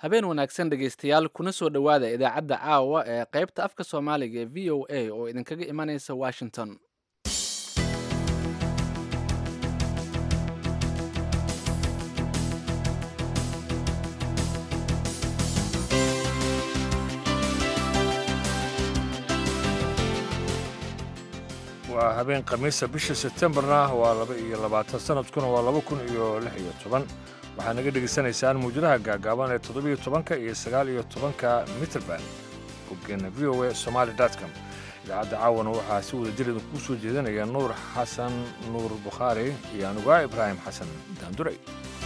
habeen wanaagsan dhegaystayaal kuna soo dhowaada idaacadda caawa ee qaybta afka soomaaliga ee v o a oo idinkaga imanaysa washington waa habeen khamiisa bisha sebtembarna waa laba iyo labaatan sanadkuna waa laba kun iyo lix iyo toban waxaa naga dhegaysanaysaan muujadaha gaagaaban ee toddobiyo tobanka iyo sagaal iyo tobanka mitrband boggeena v o a somaali com idaacadda caawana waxaa si wada jir idinku soo jeedinaya nuur xasan nuur bukhaari iyo anugaa ibraahim xasan daanduray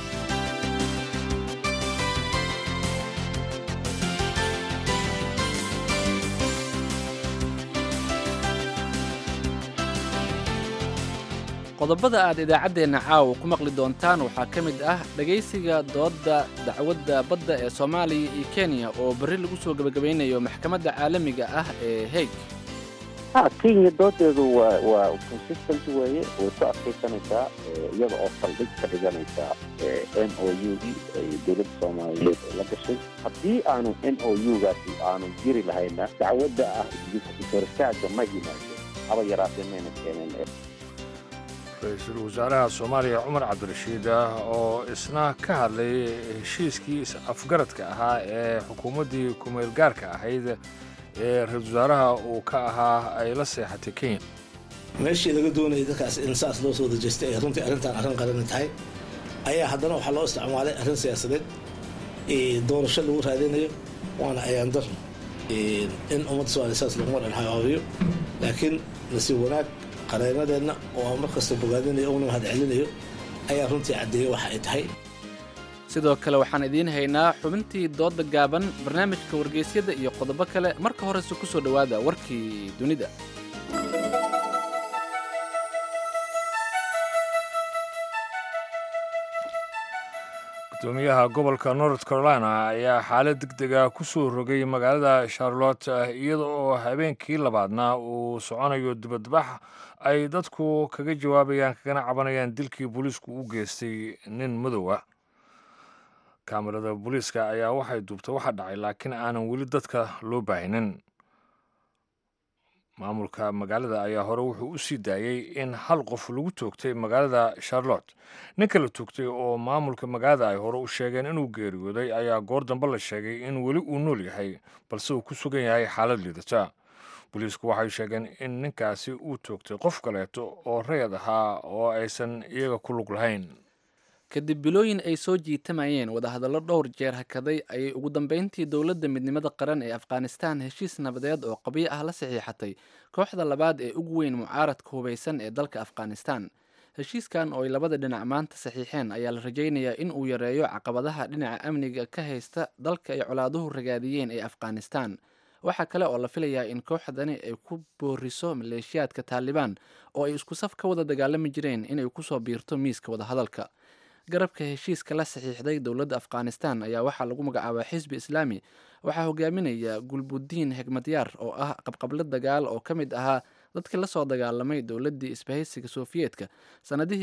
qodobada aad idaacaddeenna caawa ku maqli doontaan waxaa ka mid ah dhegaysiga doodda dacwadda badda ee soomaaliya iyo kenya oo berri lagu soo gebagabaynayo maxkamadda caalamiga ah ee haig ha kenya doodeedu waa waa consistent weeye way ku adkaysanaysaa iyada oo saldhig ka dhiganaysaa n o u d dowladda soomaaliyeed la gashay haddii aanu n o u gaasi aanu jiri lahayna dacwadda ah koristaaga ma yimaado haba yaraatee mayna keeneen ra-iisul wasaaraha soomaaliya cumar cabdirashiid oo isna ka hadlay heshiiskii is-afgaradka ahaa ee xukuumaddii kumeel gaarka ahayd ee ra-isul wasaaraha uu ka ahaa ay la seexatay kenya meeshii laga doonayay dadkaas in saas loo soo dajeystay ee runtii arrintan arrin qarani tahay ayaa haddana waxaa loo isticmaalay arrin siyaasadeed doorasho lagu raadinayo waana ayaandar in ummadda somaaliya saas laguma dhanxagaabiyo laakiin nasiib wanaag qareenadeenna oo aan mar kasta bogaadinayo una mahad celinayo ayaa runtii caddeeyey waxa ay tahay sidoo kale waxaan idiin haynaa xubintii doodda gaaban barnaamijka wargeysyada iyo qodobo kale marka horese ku soo dhowaada warkii dunida gudoomiyaha gobolka north carolina ayaa xaalad deg dega ku soo rogay magaalada charlotte iyada oo habeenkii labaadna uu soconayo dibadbax ay dadku kaga jawaabayaan kagana cabanayaan dilkii booliisku u geystay nin madow ah kaamirada booliiska ayaa waxay duubtay waxa dhacay laakiin aanan weli dadka loo baahinin maamulka magaalada ayaa hore wuxuu u sii daayey in hal qof lagu toogtay magaalada charlotte ninka la toogtay oo maamulka magaalada ay hore u sheegeen inuu geeriyooday ayaa goor dambe la sheegay in weli uu nool yahay balse uu ku sugan yahay xaalad liidata booliisku waxay sheegeen in ninkaasi uu toogtay qof kaleeto oo rayad ahaa oo aysan iyaga ku lug lahayn kadib bilooyin ay soo jiitamayeen wadahadallo dhowr jeer hakaday ayay ugu dambeyntii dowladda midnimada qaran ee afghanistan heshiis nabadeed oo qabyo ah la saxiixatay kooxda labaad ee ugu weyn mucaaradka hubaysan ee dalka afghanistan heshiiskan oo ay labada dhinac maanta saxiixeen ayaa la rajaynayaa in uu yareeyo caqabadaha dhinaca amniga ka haysta dalka ay colaaduhu ragaadiyeen ee afghanistan waxaa kale oo la filayaa in kooxdani ay ku booriso maleeshiyaadka taalibaan oo ay isku saf ka wada dagaalami jireen inay kusoo biirto miiska wadahadalka garabka heshiiska la saxiixday dowladda afghanistan ayaa waxaa lagu magacaabaa xisbi islaami waxaa hogaaminaya gulbudiin xigmadyaar oo ah qabqablo dagaal oo ka mid ahaa dadkii lasoo dagaalamay dowladdii isbahaysiga sofiyeetka sannadihii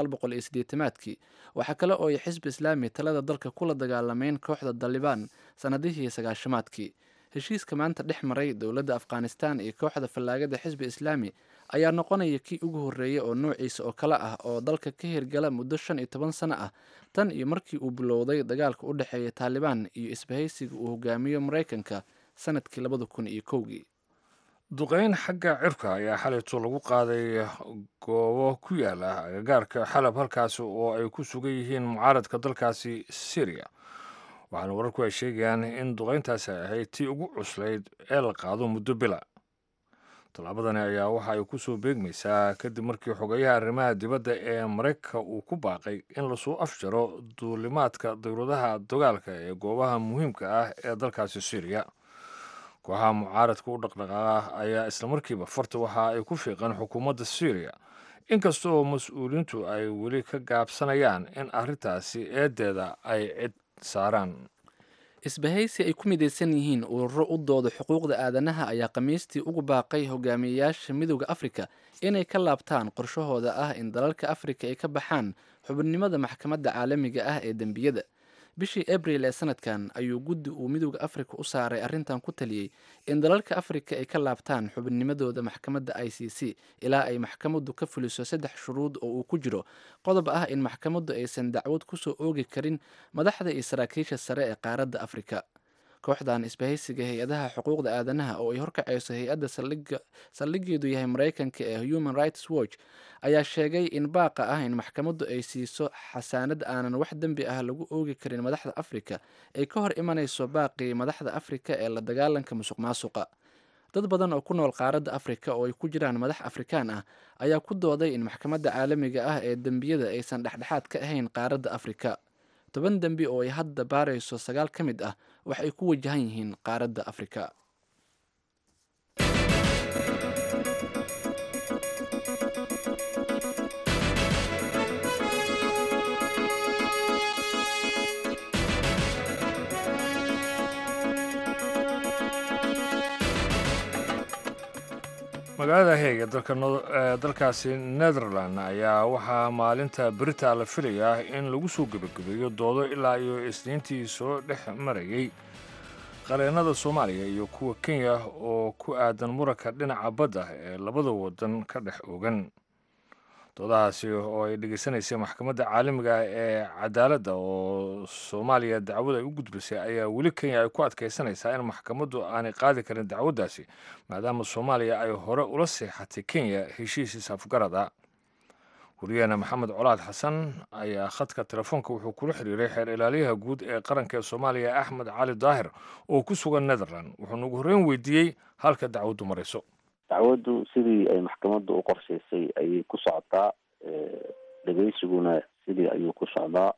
maadkii waxaa kale oo ay xisbi islaami talada dalka kula dagaalameen kooxda dalibaan sannadihii sagaashamaadkii heshiiska maanta dhex maray dowladda afghanistan iyo kooxda fallaagada xisbi islaami ayaa noqonaya kii ugu horreeyey oo noociisa oo kale ah oo dalka ka hirgala muddo shan iyo toban sano ah tan iyo markii uu bilowday dagaalka u dhexeeya taalibaan iyo isbahaysiga uu hogaamiyo maraykanka sanadkii labada kun iyo kowgii duqeyn xagga cirka ayaa xalayto lagu qaaday goobo ku yaala agagaarka xalab halkaasi oo ay ku sugan yihiin mucaaradka dalkaasi syriya waxaana wararku ay sheegayaan in duqeyntaasi ahayd tii ugu cuslayd ee la qaado muddo bila tallaabadani ayaa waxa ay ku soo beegmaysaa kadib markii xogeyaha arrimaha dibadda ee maraykanka uu ku baaqay in lasoo afjaro duulimaadka dowladaha dagaalka ee goobaha muhiimka ah ee dalkaasi syriya kooxaha mucaaradka u dhaqdhaqaaqa ayaa islamarkiiba farta waxa ay ku fiiqeen xukuumadda syriya inkasta oo mas-uuliyiintu ay weli ka gaabsanayaan in arrintaasi eedeeda ay cid saaraan isbahaysi ay ku midaysan yihiin ururo u dooda xuquuqda aadanaha ayaa khamiistii ugu baaqay hogaamiyeyaasha midooda afrika inay ka laabtaan qorshahooda ah in dalalka afrika ay ka baxaan xubinimada maxkamadda caalamiga ah ee dembiyada bishii abril ee sanadkan ayuu guddi uu midooda afrika u saaray arrintan ku taliyey in dalalka afrika ay ka laabtaan xubinnimadooda maxkamadda i c c ilaa ay maxkamaddu ka fuliso saddex shuruud oo uu ku jiro qodob ah in maxkamaddu aysan dacwad kusoo oogi karin madaxda iyo saraakiisha sare ee qaaradda afrika kooxdan isbahaysiga hay-adaha xuquuqda aadanaha oo ay horkacayso hay-adda saldhigeedu yahay maraykanka ee human rights watch ayaa sheegay in baaqa ah in maxkamaddu ay siiso xasaanad aanan wax dembi ah lagu oogi karin madaxda afrika ay ka hor imanayso baaqii madaxda afrika ee la dagaalanka musuq maasuqa dad badan oo ku nool qaaradda afrika oo ay ku jiraan madax afrikaan ah ayaa ku dooday in maxkamadda caalamiga ah ee dembiyada aysan dhexdhexaad ka ahayn qaaradda afrika toban dembi oo ay hadda baarayso sagaal ka mid ah wax ay ku wajahan yihiin qaaradda afrika magaalada heeg ee dalkaasi netherland ayaa waxaa maalinta berita la filayaa in lagu soo gebagabeeyo doodo ilaa iyo isniintii soo dhex marayay qareennada soomaaliya iyo kuwa kenya oo ku aadan muranka dhinaca badda ee labada wadan ka dhex ogan doodahaasi oo ay dhegaysanaysay maxkamadda caalamiga ee cadaaladda oo soomaaliya dacwad ay u gudbisay ayaa weli kenya ay ku adkaysanaysaa in maxkamaddu aanay qaadi karin dacwaddaasi maadaama soomaaliya ay hore ula seexatay kenya heshiisiis afgarada wariyaheena maxamed colaad xasan ayaa khadka telefoonka wuxuu kula xiriiray xeer ilaaliyaha guud ee qaranka ee soomaaliya axmed cali daahir oo ku sugan netherland wuxuuna ugu horreyn weydiiyey halka dacwaddu marayso dacwaddu sidii ay maxkamaddu u qorshaysay ayay ku socotaa dhegeysiguna sidii ayuu ku socdaa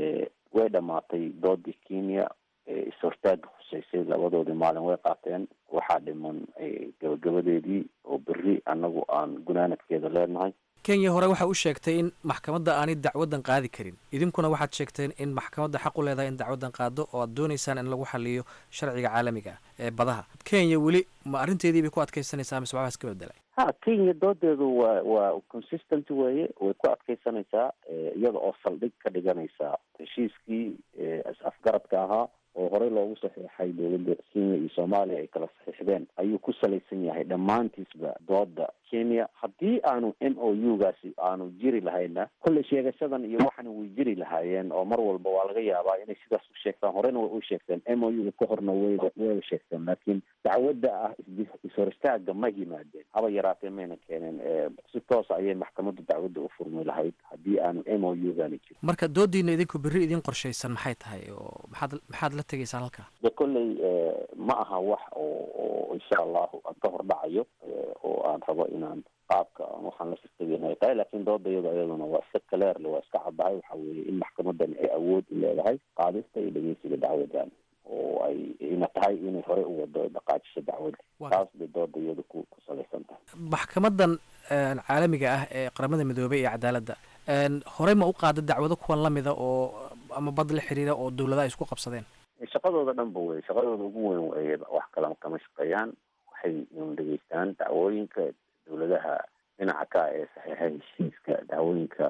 way dhammaatay doodii kenya is-hortaaga khuseysay labadoodii maalin way qaateen waxaa dhiman gabagabadeedii oo berri annagu aan gunaanadkeeda leenahay kenya hore waxaa u sheegtay in maxkamadda aanay dacwaddan qaadi karin idinkuna waxaad sheegteen in maxkamadda xaq u leedahay in dacwaddan qaado oo aad doonaysaan in lagu xaliyo sharciga caalamiga ah ee badaha kenya weli ma arrinteedii bay ku adkaysanaysaa mise waxbaas ka bedelay ha kenya doodeedu waa waa consistent weeye way ku adkaysanaysaa iyada oo saldhig ka dhiganaysa heshiiskii is-afgaradka ahaa oo horey loogu saxiixay dowladda kenya iyo soomaaliya ay kala saxiixdeen ayuu ku salaysan yahay dhammaantiisba dooda kenya haddii aanu m o u gaasi aanu jiri lahayna kolley sheegashadan iyo waxana way jiri lahaayeen oo mar walba waa laga yaabaa inay sidaas u sheegtaan horena way u sheegteen m o u ka horna wayba wayba sheegteen laakiin dacwadda ah is-hor istaaga ma yimaadeen haba yaraatee mayna keeneen si toosa ayay maxkamaddu dacwadda u furmi lahayd haddii aanu m o u gaani jirin marka doodiina idinku berri idin qorshaysan maxay tahay oo maxaad maxaad la tegaysaan halkaa de kolley ma aha wax oo oo insha allahu aan ka hordhacayo oo aan rabo inaan qaabka waxaan la sirtageen ay tahay laakiin dooda iyado iyaduna waa iska kaleerle waa iska caddahay waxa weeye in maxkamadani ay awood u leedahay qaadista iyo dhegeysiga dacwadan oo ay ina tahay inay hore u wado dhaqaajisho dacwadda taas bay dooda iyadu ku ku salaysan tahay maxkamadan caalamiga ah ee qaramada midoobey iyo cadaaladda horey ma u qaada dacwado kuwan lamida oo ama bad la xiriira oo dowladaha isku qabsadeen shaqadooda dhan ba wey shaqadooda ugu weyn wey wax kala kama shaqeeyaan waxay un dhegeystaan dacwooyinka dowladaha dhinaca ka ee saxiixa heshiiska dacwooyinka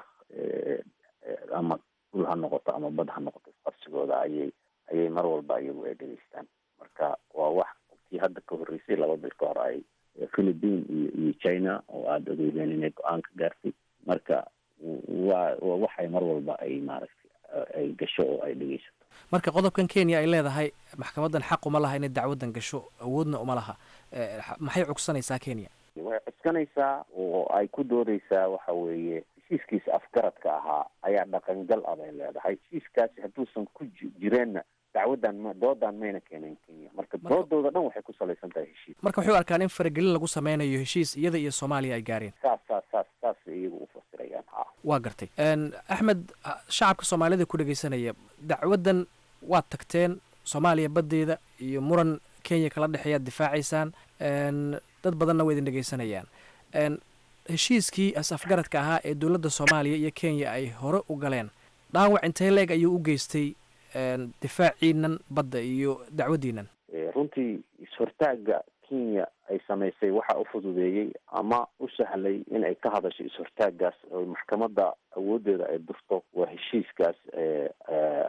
ama dhul ha noqoto ama bad ha noqoto isqabsigooda ayay ayay mar walba iyagu ay dhegeystaan marka waa wax kii hadda ka horreysay laba bil ka hor ay philippine iyo iyo china oo aada ogeydeen inay go-aan ka gaartay marka waa waa waxay mar walba ay maaragtay ay gasho oo ay dhegeysato marka qodobkan kenya ay leedahay maxkamaddan xaq uma laha inay dacwaddan gasho awoodna uma laha maxay cugsanaysaa kenya way cuskanaysaa oo ay ku doodeysaa waxa weeye heshiiskiisa afgaradka ahaa ayaa dhaqangal ah bay leedahay heshiiskaasi hadduusan ku jireenna dacwaddan ma doodan mayna keeneen kenya marka doodooda dhan waxay ku salaysan tahay heshiis marka waxay u arkaan in faragelin lagu sameynayo heshiis iyada iyo soomaaliya ay gaareen saas saas saas saas iyagu u fasirayaan ha waa gartay axmed shacabka soomaalida ku dhegeysanaya dacwaddan waad tagteen soomaaliya baddeeda iyo muran kenya kala dhexeeyaad difaacaysaan dad badanna waa idin dhegeysanayaan heshiiskii as-afgaradka ahaa ee dowladda soomaaliya iyo kenya ay hore u galeen dhaawac intee leeg ayuu u geystay difaaciinan badda iyo dacwaddiinan runtii is-hortaaga kenya ay samaysay waxa u fududeeyey ama u sahlay in ay ka hadasho is-hortaagaas oo maxkamadda awooddeeda ay durto waa heshiiskaas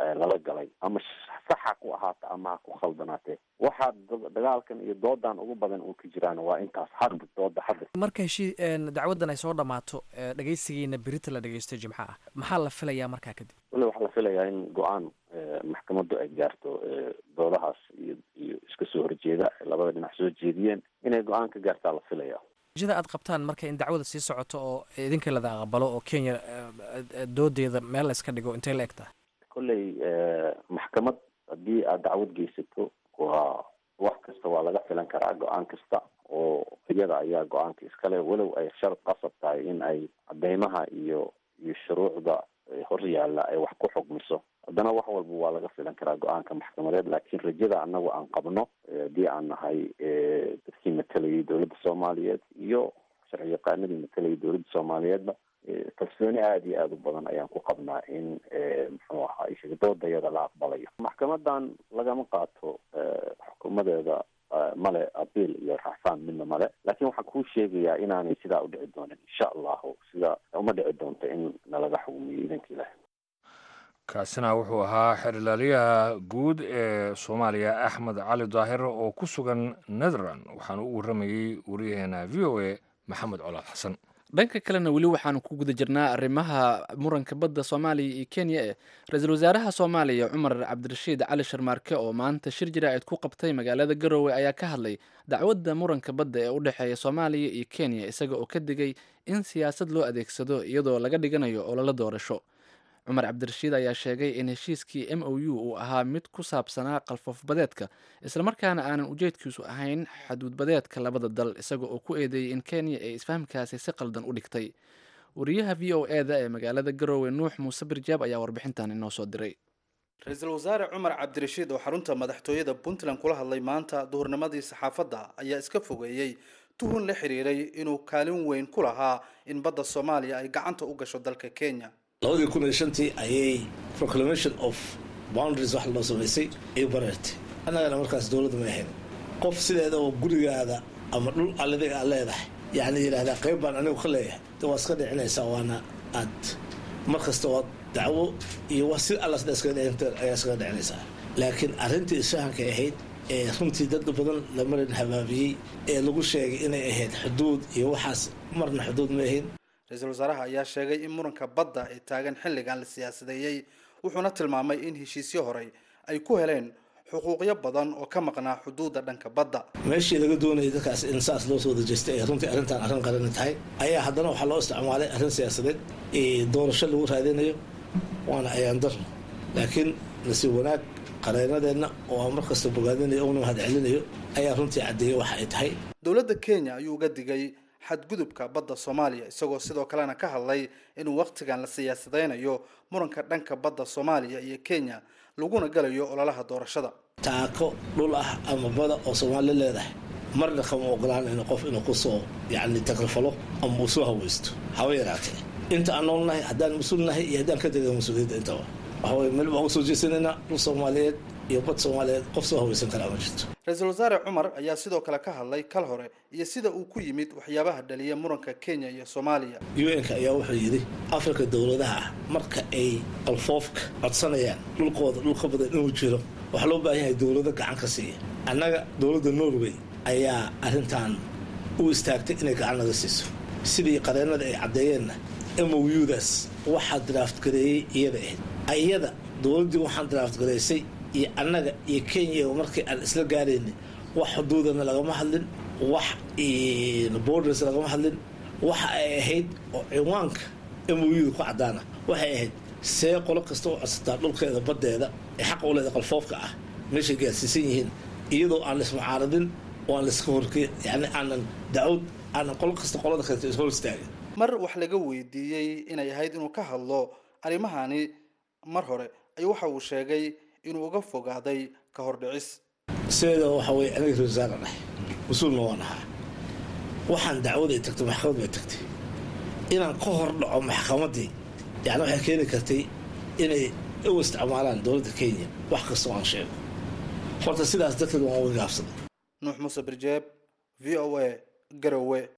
lala galay ama saxa ku ahaata ama ha ku khaldanaatee waxaa dagaalkan iyo doodan ugu badan uu ka jiraan waa intaas hadda dooda hadda marka heshii dacwaddan ay soo dhammaato dhegaysigiina berita la dhegaysto jimco ah maxaa la filayaa markaa kadib wale waxaa la filayaa in go-aan maxkamaddu ay gaarto doodahaas iyo iyo iska soo horjeeda labada dhinac soo jeediyeen inay go-aan ka gaartaa la filaya jida aad qabtaan marka in dacwada sii socoto oo idinka lada aqbalo oo kenya doodeeda meel la iska dhigo intay la eg tahay kolley maxkamad haddii aad dacwad geysato waa wax kasta waa laga filan karaa go-aan kasta oo iyada ayaa go-aanka iskale walow ay shar qasab tahay in ay cadeymaha iyo iyo shuruucda hor yaalla ay wax ku xugmiso haddana wax walba waa laga filan karaa go-aanka maxkamadeed laakiin rajada anagu aan qabno haddii aan nahay dadkii matalayay dowladda soomaaliyeed iyo sharci yaqaanadii matalayay dowladda soomaaliyeedba kalsooni aada iyo aada u badan ayaan ku qabnaa in muxuu ahaa doodayada la aqbalayo maxkamadan lagama qaato xukuumadeeda male abiil iyo raxfaan midna male laakiin waxaan kuu sheegayaa inaanay sidaa u dhici doonin insha allahu sida uma dhici doonto in nalaga xukumiyo idanka ilahi kaasina wuxuu ahaa xerilaalyaha guud ee soomaaliya axmed cali daahir oo ku sugan netherland waxaana u warramayey wariyaheena v o a maxamed colaad xasan dhanka kalena weli waxaanu ku guda jirnaa arrimaha muranka badda soomaaliya iyo kenya ee ra-iisul wasaaraha soomaaliya cumar cabdirashiid cali sharmaarke oo maanta shir jaraa'id ku qabtay magaalada garowe ayaa ka hadlay dacwadda muranka badda ee u dhexeeya soomaaliya iyo kenya isaga oo ka digay in siyaasad loo adeegsado iyadoo laga dhiganayo ololo doorasho cumar cabdirashiid ayaa sheegay in heshiiskii m o u uu ahaa mid ku saabsanaa qalfoofbadeedka islamarkaana aanan ujeedkiisu ahayn xaduudbadeedka labada dal isaga oo ku eedeeyey in kenya ay isfahamkaasi si qaldan u dhigtay wariyaha v o e da ee magaalada garowe nuux muuse birjaab ayaa warbixintan inoo soo diray ra-iisul wasaare cumar cabdirashiid oo xarunta madaxtooyada puntland kula hadlay maanta duhurnimadii saxaafadda ayaa iska fogeeyey tuhun la xiriiray inuu kaalin weyn ku lahaa in badda soomaaliya ay gacanta u gasho dalka kenya labadii kun iyo shantii ayay proclamation of boundaries wax loo samaysay ay bareertay annagana markaas dowladda ma ahayn qof sideeda oo gurigaada ama dhul alladiga aad leedahay yacni yidhahdaa qayb baan anigu ka leeyahay de waa iska dhicinaysaa waana aad mar kasta waa dacwo iyo wa si alla sida iskaga dhicin ayaa iskaga dhicinaysaa laakiin arrintii isfahankay ahayd ee runtii dad badan la marin habaabiyey ee lagu sheegay inay ahayd xuduud iyo waxaas marna xuduud ma ahayn ra-iisul wasaaraha ayaa sheegay in muranka badda ee taagan xilligan la siyaasadeeyey wuxuuna tilmaamay in heshiisyo horey ay ku heleen xuquuqyo badan oo ka maqnaa xuduudda dhanka badda meeshii laga doonayay dadkaas in saas loo soo dajeystay ee runtii arrintan arrin qarani tahay ayaa haddana waxaa loo isticmaalay arrin siyaasadeed ee doorasho lagu raadinayo waana ayaan darno laakiin nasiib wanaag qareenadeenna oo aan markasta bogaadinayo una mahad celinayo ayaa runtii caddeeyey waxa ay tahay dowladda kenya ayuu uga digay xadgudubka badda soomaaliya isagoo sidoo kalena ka hadlay inuu wakhtigan la siyaasadeynayo muranka dhanka badda soomaaliya iyo kenya laguna galayo ololaha doorashada taako dhul ah ama bada oo soomaali leedahay marna kama ogolaanayno qof inuu kusoo yacni takrifalo ama uu soo haweysto haba yaraatee inta aan noolnahay haddaan mas-uul nahay iyo haddaan ka tegay mas-uuliyadda intaba waxa weye meel baan usoo jeesanaynaa dhul soomaaliyeed iyo bad soomaaliyeed qof soo haweysan karaa ma jirto ra-iisul wasaare cumar ayaa sidoo kale ka hadlay kal hore iyo sida uu ku yimid waxyaabaha dhaliya muranka kenya iyo soomaaliya u n-ka ayaa wuxuu yidhi afrika dowladaha ah marka ay qalfoofka codsanayaan dhulkooda dhulka badan inuu jiro waxaa loo baahan yahay dowlado gacan ka siiya annaga dowladda norway ayaa arrintan u istaagtay inay gacan naga siiso sidii qareennada ay caddeeyeenna m o u-daas waxaa draft gareeyey iyada ahayd iyada dowladdii waxaan draft gareysay iyo annaga iyo kenya markii aan isla gaarayna wax xuduudana lagama hadlin wax borders lagama hadlin waxa ay ahayd oo ciwaanka m o u-da ku caddaana waxay ahayd see qolo kasta u codsataa dhulkeeda baddeeda ee xaqa u leeda qalfoofka ah meeshay gaarsiisan yihiin iyadoo aan laismucaaradin oo aan laiska horke yani aanan dacwad aanan qolo kasta qolada kaleto ishor istaagin mar wax laga weydiiyey inay ahayd inuu ka hadlo arrimahani mar hore ayuu waxa uu sheegay inuu uga fogaaday ka hordhicis sideeda waxa weye aniga rasaara dhahay mas-uulna waan ahaa waxaan dacwad ay tagtay maxkamad bay tagtay inaan ka hor dhaco maxkamaddii yani waxay keeni kartay inay u isticmaalaan dowladda kenya wax kastoo aan sheego horta sidaas darteed waan uga gaabsaday nuux muuse birjeeb v o a garowe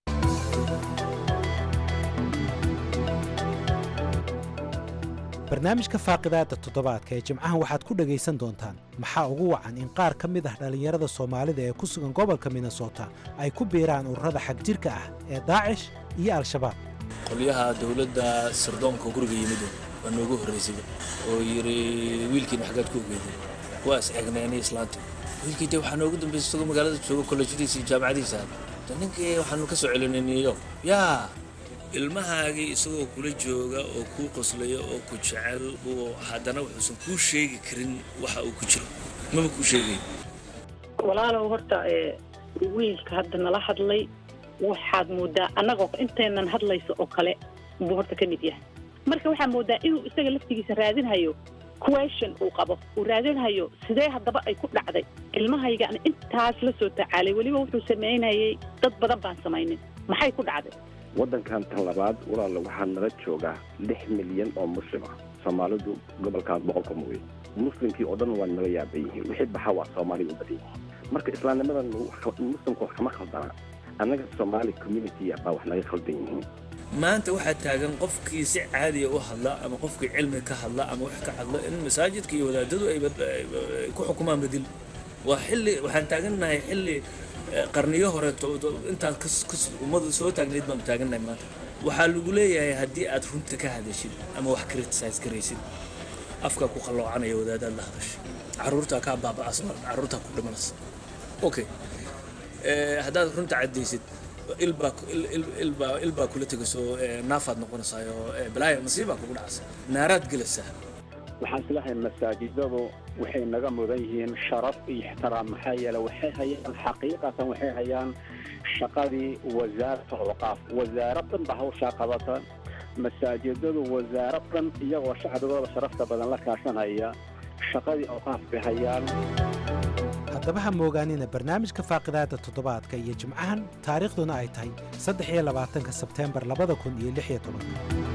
barnaamijka faaqidaadda toddobaadka ee jimcahan waxaad ku dhegaysan doontaan maxaa ugu wacan in qaar ka mid ah dhallinyarada soomaalida ee ku sugan gobolka minnesota ay ku biiraan ururada xagjirka ah ee daacish iyo al-shabaab qolyaha dowladda sirdoonka guriga yimid waa noogu horraysay oo yidhi wiilkiina xaggaad ku ogeeday waa is eegneenay islaantii wiilkii dee waxaa noogu dambaysay isagoo magaalada jooga kollejyadiisa iyo jaamacadiisa de ninkii waxaanu ka soo celinay new york yaa ilmahaagii isagoo kula jooga oo kuu qoslaya oo ku jecel uu haddana wuxuusan kuu sheegi karin waxa uu ku jiro maba kuu sheegay walaalow horta wiilka hadda nala hadlay waxaad moodaa annagoo intaynan hadlayso oo kale buu horta ka mid yahay marka waxaa moodaa inuu isaga laftigiisa raadinhayo question uu qabo uu raadinhayo sidee haddaba ay ku dhacday ilmahaygaan intaas la soo tacaalay weliba wuxuu samaynayay dad badan baan samaynin maxay ku dhacday waddankan tan labaad walaala waxaa nala joogaa lix milyan oo muslim ah soomaalidu gobolkaas boqolka mooye muslimkii oo dhan waa naga yaaban yihiin wixii baxa waa soomaaliga u badan yihiin marka islaamnimadan muslimka wax kama khaldana annaga soomaali community baa wax naga khaldan yihiin maanta waxaa taagan qofkii si caadiya u hadla ama qofkii cilmi ka hadla ama wax ka hadla in masaajidka iyo wadaadadu ay ku xukumaan bedil waa xilli waxaan taagannahay xilli qarniyo hore intaan ummadu soo taagnayd baanu taagannahay maanta waxaa lagu leeyahay haddii aad runta ka hadashid ama wax criticize garaysid afkaa ku qalloocanaya wadaadaad la hadashay carruurtaa kaa baaba'as carruurtaa ku dhimanaysa okay haddaad runta caddaysid ilbaa ilbaa ilbaa kula tegayso naafaad noqonaysaayo balaaya masiibaa kugu dhacaysa naaraad gelaysaa waxaan islahay masaajidadu waxay naga mudan yihiin sharaf iyo ixtiraam maxaa yeele waxay hayaan xaqiiqatan waxay hayaan shaqadii wasaarata awqaaf wasaarad dhan ba hawshaa qabata masaajidadu wasaarad dhan iyagoo shacbigooda sharafta badan la kaashanaya shaqadii awqaaf bay hayaan haddaba ha moogaanina barnaamijka faaqidaadda toddobaadka iyo jimcahan taariikhduna ay tahay saddex iyo labaatanka sebteembar labada kun iyo lix iyo tobanka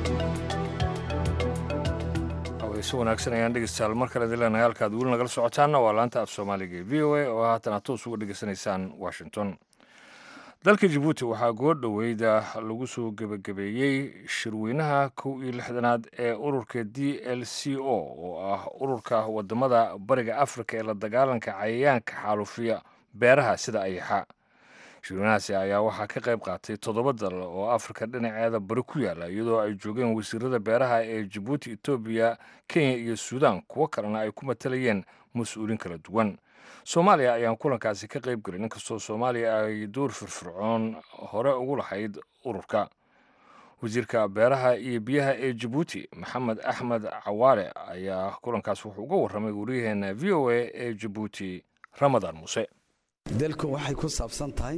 si wanaagsan ayaan dhegeystayaal mar kale dileenahay halkaad weli nagala socotaanna waa laanta af soomaaliga ee v o a oo haatan aad toos uga dhegeysanaysaan washington dalka jabuuti waxaa goo dhoweyda lagu soo gebagabeeyey shirweynaha kow iyo lixdanaad ee ururka d l c o oo ah ururka wadamada bariga afrika ee la dagaalanka cayayaanka xaalufiya beeraha sida ayaxa shirweynahaasi ayaa waxaa ka qayb qaatay toddoba dal oo afrika dhinaceeda bari ku yaala iyadoo ay joogeen wasiirada beeraha ee jabuuti etoobiya kenya iyo suudaan kuwo kalena ay ku matalayeen mas-uuliin kala duwan soomaaliya ayaan kulankaasi ka qayb gelin inkastoo soomaaliya ay door firfircoon hore ugu lahayd ururka wasiirka beeraha iyo biyaha ee jabuuti maxamed axmed cawaale ayaa kulankaas wuxuu uga warramay wariyaheena v o a ee jabuuti ramadaan muuse dalku waxay ku saabsan tahay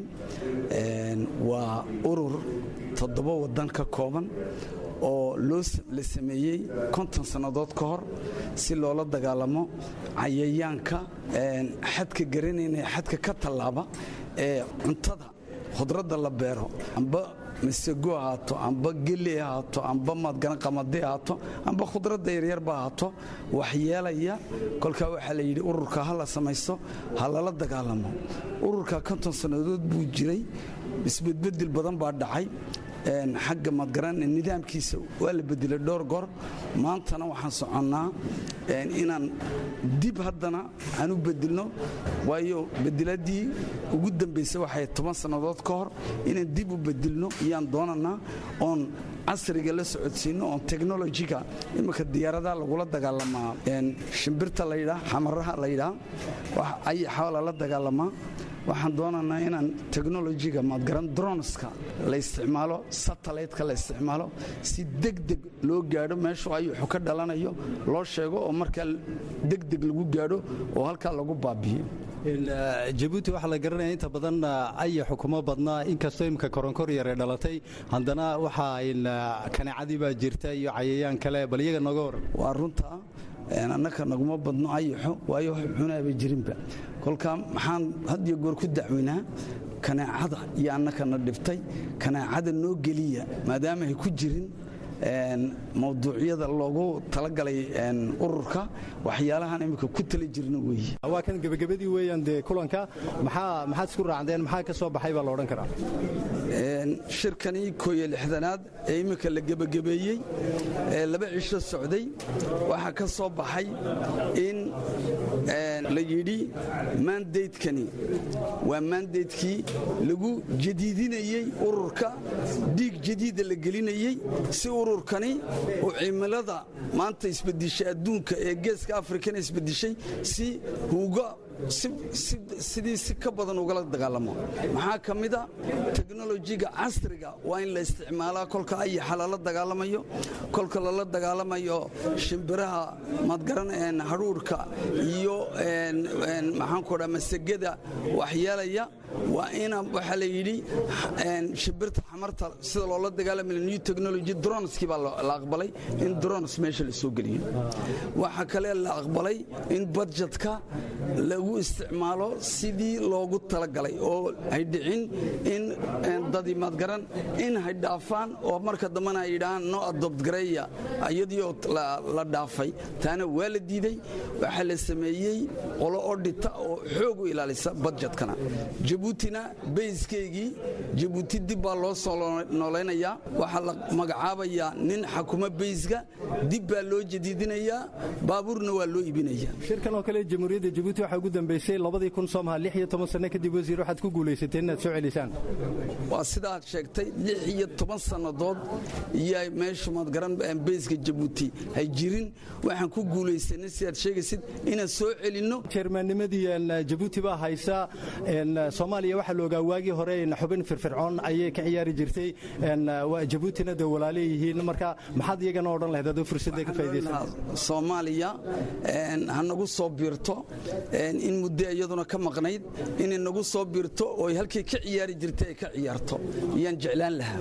waa urur toddoba waddan ka kooban oo loo la sameeyey konton sannadood ka hor si loola dagaalamo cayayaanka xadka garanayna xadka ka tallaaba ee cuntada khudradda la beero amba masego ahaato amba geli ahaato amba madgana qamadi ahaato amba khudradda yaryarba ahaato waxyeelaya kolkaa waxaa la yidhi ururka ha la samaysto ha lala dagaalamo ururka konton sannadood buu jiray isbedbedel badan baa dhacay xagga madgaran nidaamkiisa waa la bedelay dhowr goor maantana waxaan soconnaa inaan dib haddana aan u bedelno waayo bedeladii ugu dambaysa waxay toban sannadood ka hor inaan dib u bedelno iyaan doonanaa oon casriga la socodsiino oon technolojiga imika diyaaradaha lagula dagaalamaa shimbirta laydhaa xamaraha laydhaa ayaxa lala dagaalamaa waxaan doonanaa inaan technolojiga maadgaran droneska la isticmaalo satelliteka la isticmaalo si degdeg loo gaadho meeshu ayuxu ka dhalanayo loo sheego oo markaa degdeg lagu gaadho oo halkaa lagu baabi'iyo jabuuti waxaa la garanaya inta badan ayaxu kuma badnaa inkastoo imika koronkor yare dhalatay haddana waxaa kaneecadii baa jirta iyo cayayaan kale bal iyaga nooga waran waa runta annaka naguma badno ayaxo waayo wax cunaaba jirinba kolkaa maxaan had iyo goor ku dacweynaa kaneecada iyo annakana dhiftay kaneecada noo geliya maadaama ay ku jirin mawduucyada loogu talagalay ururka waxyaalahan imika ku tali jirna weeye waa kan gebagabadii weeyaan dee kulanka maxaa maxaad isku raacdeen maxaa ka soo baxay baa la odhan karaa shirkani kooyo lixdanaad ee imminka la gebagabeeyey ee laba cisho socday waxaa ka soo baxay in la yidhi maandaydkani waa maandaydkii lagu jadiidinayey ururka dhiig jadiida la gelinayey si ururkani uu cimilada maanta isbedishay adduunka ee geeska afrikana isbedishay si huuga sidii si ka badan ugala dagaalamo maxaa ka mida teknolojiga casriga waa in la isticmaalaa kolka ayaxa lala dagaalamayo kolka lala dagaalamayo shimbiraha madgaran hadhuurhka iyo maxaanku dha masagada waxyeelaya waa ina waxaa la yidhi shimbirta xamarta sida loola dagaalamaya new technology droneskii baa la aqbalay in drones meesha la soo geliyo waxaa kale la aqbalay in budjetka lagu isticmaalo sidii loogu talagalay oo hay dhicin in dadii madgaran in hay dhaafaan oo marka dambena ay yidhahaan no adobtgareeya iyadiioo la dhaafay taana waa la diiday waxaa la sameeyey qolo odhita oo xoog u ilaalisa budjetkana jabuutina bayskeygii jabuuti dib baa loo soo noolaynayaa waxaa la magacaabayaa nin xakuma bayska dib baa loo jadiidinayaa baabuurna waa loo iibinaya shirkan oo kale jamhuuriyadda jabuuti waxaa ugu dambeysay labadii kun soomaha lix iyo toban sanno kadib wasiir waxaad ku guulaysateen inaad soo celisaan waa sidaad sheegtay lix iyo toban sannadood iyo meeshu madgaran bayska jabuuti hay jirin waxaan ku guulaysanay sidaad sheegaysid inaan soo celinno jeermaannimadii jabuuti baa haysa soomaaliya waxaa la ogaa waagii hore xubin firfircoon ayay ka ciyaari jirtay jabuutina de walaale yihiin marka maxaad iyagana odhan lahayd adoo fursadda ka faa'idaysan soomaaliya ha nagu soo biirto in muddo iyaduna ka maqnayd inay nagu soo biirto oo halkay ka ciyaari jirtay ay ka ciyaarto iyaan jeclaan lahaa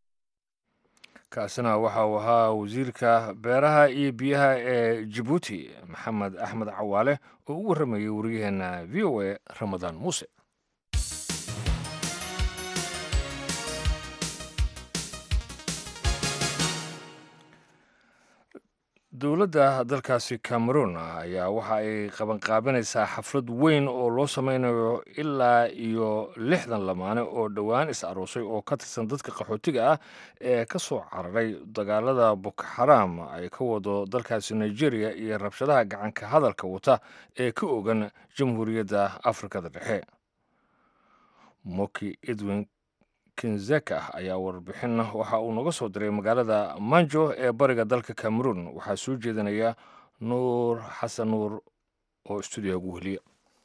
kaasina waxa uu ahaa wasiirka beeraha iyo biyaha ee jabuuti maxamed axmed cawaale oo u warramayay wariyaheenna v o a ramadaan muuse dowladda dalkaasi cameroon ayaa waxa ay qabanqaabinaysaa xaflad weyn oo loo sameynayo ilaa iyo lixdan lamaane oo dhowaan is aroosay oo ka tirsan dadka qaxootiga ah ee ka soo cararay dagaalada boko xaraam ay ka wado dalkaasi nigeria iyo rabshadaha gacanka hadalka wata ee ka ogan jamhuuriyadda afrikada dhexe moki edwin kinzeka ayaa warbixin waxa uu noga soo diray magaalada manjo ee bariga dalka cameroon waxaa soo jeedinaya nuur xasan nuur oo stuudiyaha ugu weliya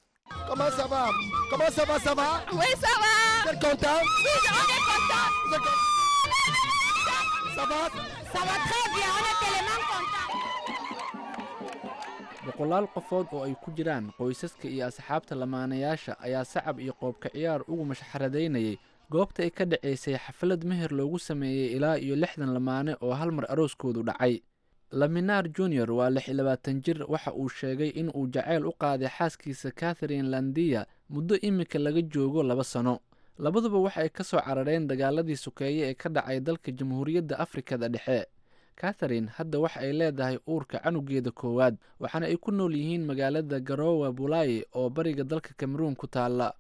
boqolaal qofood oo ay ku jiraan qoysaska iyo asxaabta lamaanayaasha ayaa sacab iyo qoobka ciyaar ugu mashxaradaynayay goobta ay ka dhacaysay xaflad meher loogu sameeyey ilaa iyo lixdan lamaane oo hal mar arooskoodu dhacay laminaar junior waa lix iyo labaatan jir waxa uu sheegay in uu jacayl u qaaday xaaskiisa katharine landiya muddo iminka laga joogo laba sano labaduba waxa ay ka soo carareen dagaaladii sukeeye ee ka dhacay dalka jamhuuriyadda afrikada dhexe katharine hadda waxa ay leedahay uurka canugeeda koowaad waxaana ay ku nool yihiin magaalada garowa bulaye oo bariga dalka cameroon ku taalla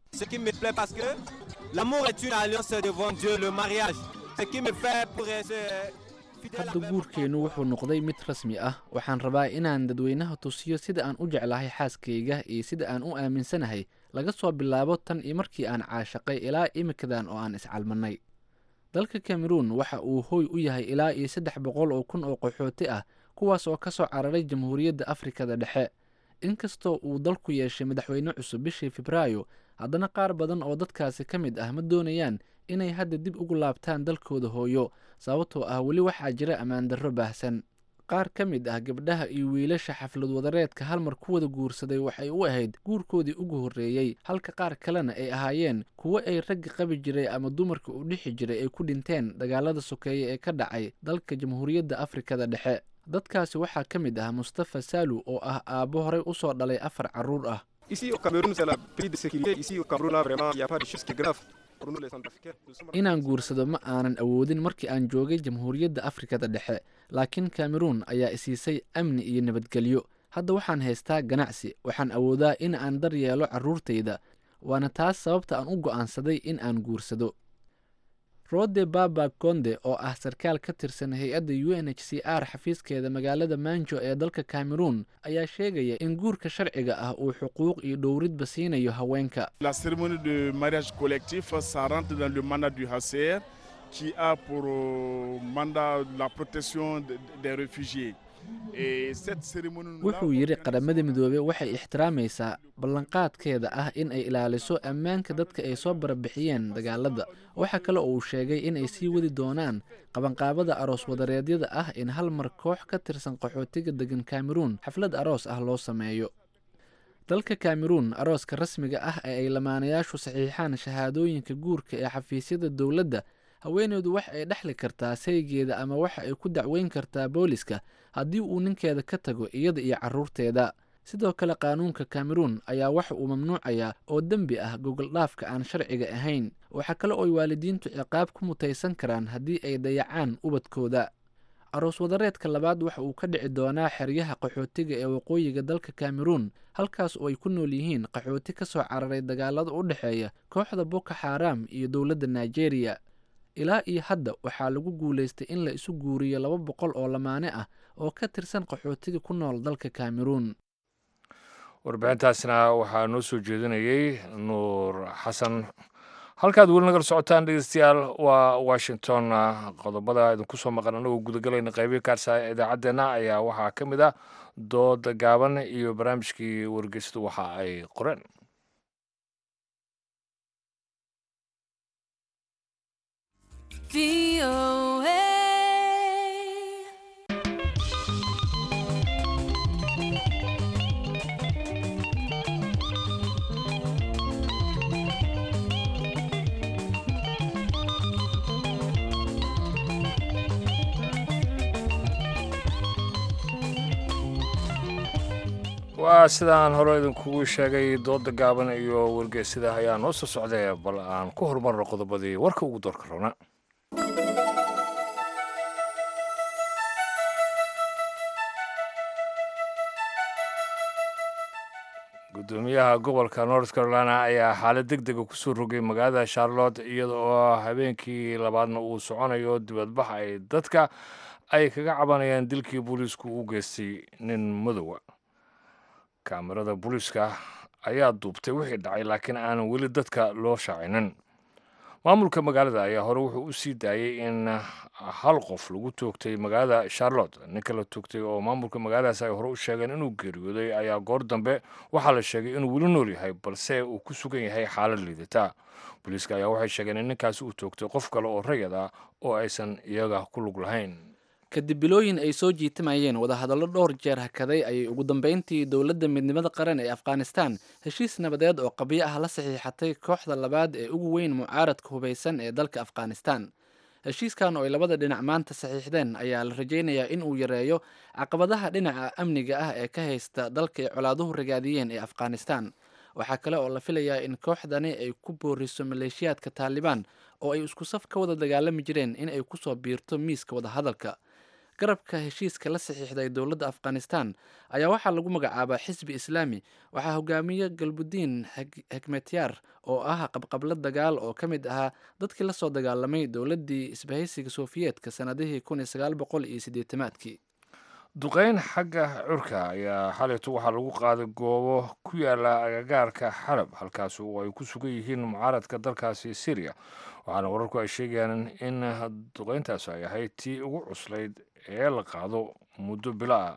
hadda guurkeennu wuxuu noqday mid rasmi ah waxaan rabaa inaan dadweynaha tusiyo sida aan u jeclahay xaaskayga iyo sida aan u aaminsanahay laga soo bilaabo tan iyo markii aan caashaqay ilaa imikadan oo aan iscalmanay dalka cameroon waxa uu hooy u yahay ilaa iyo saddex boqol oo kun oo qaxooti ah kuwaas oo ka soo cararay jamhuuriyadda afrikada dhexe inkastoo uu dalku yeeshay madaxweyne cusub bishii febraayo haddana qaar badan oo dadkaasi ka mid ah ma doonayaan inay hadda dib ugu laabtaan dalkooda hooyo sababtoo ah weli waxaa jira ammaandarro baahsan qaar ka mid ah gabdhaha iyo wiilasha xaflad wadareedka hal mar ku wada guursaday waxay u ahayd guurkoodii ugu horreeyey halka qaar kalena ay ahaayeen kuwo ay ragga qabi jiray ama dumarka u dhixi jiray ay ku dhinteen dagaalada sokeeye ee ka dhacay dalka jamhuuriyadda afrikada dhexe dadkaasi waxaa ka mid ah mustafa saalu oo ah aabbo horey u soo dhalay afar carruur ah inaan guursado ma aanan awoodin markii aan joogay jamhuuriyadda afrikada dhexe laakiin cameroon ayaa isiisay amni iyo nabadgelyo hadda waxaan haystaa ganacsi waxaan awoodaa in aan dar yeelo carruurtayda waana taas sababta aan u go'aansaday in aan guursado rode baba konde oo ah sarkaal ka tirsan hay-adda u n h c r xafiiskeeda magaalada manjo ee dalka cameroon ayaa sheegaya in guurka sharciga ah uu xuquuq iyo dhowridba siinayo haweenka La cérémonie de mariage collectif, ça rentre dans le mandat du HCR qui a pour euh, mandat la protection de- des réfugiés. Et cette cérémonie wuxuu yidhi qaramada midoobey waxay ixtiraamaysaa ballanqaadkeeda ah in ay ilaaliso ammaanka dadka ay soo barabixiyeen dagaalada waxaa kale oo uu sheegay in ay sii wadi doonaan qabanqaabada aroos wadareedyada ah in hal mar koox ka tirsan qaxootiga degan cameroon xaflad aroos ah loo sameeyo dalka cameroon arooska rasmiga ah ee ay lamaanayaashu saxiixaan shahaadooyinka guurka ee xafiisyada dowladda haweeneydu wax ay dhexli kartaa saygeeda ama waxa ay ku dacweyn kartaa booliska haddii uu ninkeeda ka tago iyada iyo carruurteeda sidoo kale qaanuunka cameroon ayaa waxa uu mamnuucayaa oo dembi ah gogoldhaafka aan sharciga ahayn waxaa kale oo ay waalidiintu ciqaab ku mutaysan karaan haddii ay dayacaan ubadkooda aroos wadareedka labaad waxa uu ka dhici doonaa xeryaha qaxootiga ee waqooyiga dalka cameroon halkaas oo ay ku nool yihiin qaxooti ka soo cararay dagaalada u dhexeeya kooxda boko xaram iyo dowladda nigeria ilaa iyo hadda waxaa lagu guulaystay in la isu guuriyo laba boqol oo lamaane ah oo ka tirsan qaxootiga ku nool dalka cameroon warbixintaasna waxaa noo soo jeedinayey nuur xasan halkaad weli nagala socotaan dhegeystayaal waa washington qodobada idinku soo maqan anagoo gudagalayna qaybihi kaarsa idaacaddeenna ayaa waxaa ka mid ah dooda gaaban iyo barnaamijkii wargeystu waxa ay qoreen waa sidaan hore idinkugu sheegay dooda gaaban iyo wargeysida ayaa noo soo socday bal aan ku horumarno qodobadii warka ugu doorka rabna gudoomiyaha gobolka north carolina ayaa xaalad deg dega kusoo rogay magaalada charlotte iyada oo habeenkii labaadna uu soconayo dibadbax ay dadka ay kaga cabanayaan dilkii booliisku u geystay nin madowa kaamirada booliiska ayaa duubtay wixii dhacay laakiin aanan weli dadka loo shaacinin maamulka magaalada ayaa hore wuxuu u sii daayey in hal qof lagu toogtay magaalada charlotte ninka la toogtay oo maamulka magaaladaas ay hore u sheegeen inuu geeriyooday ayaa goor dambe waxaa la sheegay inuu weli nool yahay balse uu ku sugan yahay xaalad liidata booliiska ayaa waxay sheegeen in ninkaasi uu toogtay qof kale oo rayad ah oo aysan iyaga ku lug lahayn kadib bilooyin ay soo jiitimayeen wadahadallo dhowr jeer hakaday ayay ugu dambeyntii dowladda midnimada qaran ee afghanistan heshiis nabadeed oo qabyo ah la saxiixatay kooxda labaad ee ugu weyn mucaaradka hubaysan ee dalka afghanistan heshiiskan oo ay labada dhinac maanta saxiixdeen ayaa la rajaynayaa in uu yareeyo caqabadaha dhinaca amniga ah ee ka haysta dalka ay colaaduhu ragaadiyeen ee afghanistan waxaa kale oo la filayaa in kooxdani ay ku booriso maleeshiyaadka taalibaan oo ay isku saf ka wada dagaalami jireen in ay kusoo biirto miiska wadahadalka garabka heshiiska la saxiixday dowladda afghanistan ayaa waxaa lagu magacaabaa xisbi islaami waxaa hogaamiye galbudiin hekmetyaar oo ah qabqablo dagaal oo ka mid ahaa dadkii lasoo dagaalamay dowladdii isbahaysiga sofiyeetka sannadihii kun iyo sagaal boqol iyo siddeetamaadkii duqeyn xagga curka ayaa xalaytu waxaa lagu qaaday goobo ku yaala agagaarka xalab halkaas oo ay ku sugan yihiin mucaaradka dalkaasi syriya waxaana wararku ay sheegayaan in duqeyntaas ay ahayd tii ugu cuslayd ee la qaado muddo bilo ah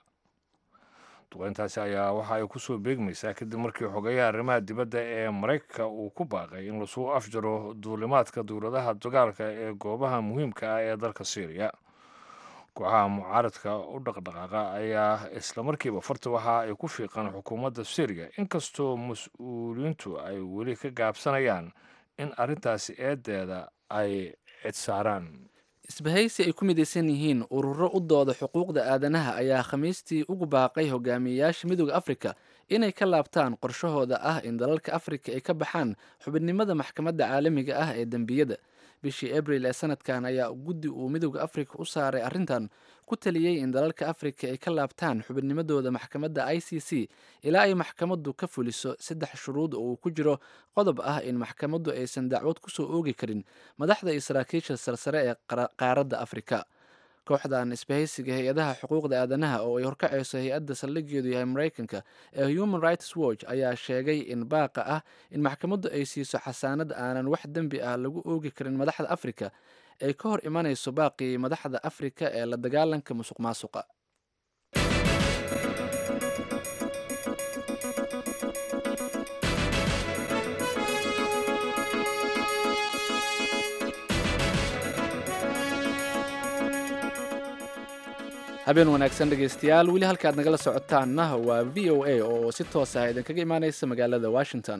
duqeyntaasi ayaa waxa ay kusoo beegmaysaa kadib markii xogeyaha arrimaha dibadda ee maraykanka uu ku baaqay in lasuu afjaro duulimaadka dowladaha dagaalka ee goobaha muhiimka ah ee dalka syriya kooxaha mucaaradka u dhaqdhaqaaqa ayaa islamarkiiba farta waxa ay ku fiiqaan xukuumadda syriya inkastoo mas-uuliyiintu ay weli ka gaabsanayaan in arrintaasi eedeeda ay cidsaaraan isbahaysi ay ku midaysan yihiin ururo u dooda xuquuqda aadanaha ayaa khamiistii ugu baaqay hogaamiyeyaasha midooda afrika inay ka laabtaan qorshahooda ah in dalalka afrika ay ka baxaan xubinimada maxkamadda caalamiga ah ee dembiyada bishii abril ee sanadkan ayaa guddi uu midooda afrika u saaray arrintan ku taliyey in dalalka afrika ay ka laabtaan xubinnimadooda maxkamadda i c c ilaa ay maxkamaddu ka fuliso saddex shuruud oo uu ku jiro qodob ah in maxkamaddu aysan dacwad kusoo oogi karin madaxda iyo saraakiisha sarsare ee qaaradda afrika kooxdan isbahaysiga hay-adaha xuquuqda aadanaha oo ay horkacayso hay-adda saldhigeedu yahay maraykanka ee human rights watch ayaa sheegay in baaqa ah in maxkamaddu ay siiso xasaanad aanan wax dembi ah lagu oogi karin madaxda afrika ay ka hor imanayso baaqii madaxda afrika ee la dagaalanka musuq maasuqa habeen wanaagsan dhegaystayaal weli halkaad nagala socotaanna waa v o a oo si toos ah idinkaga imaaneysa magaalada washington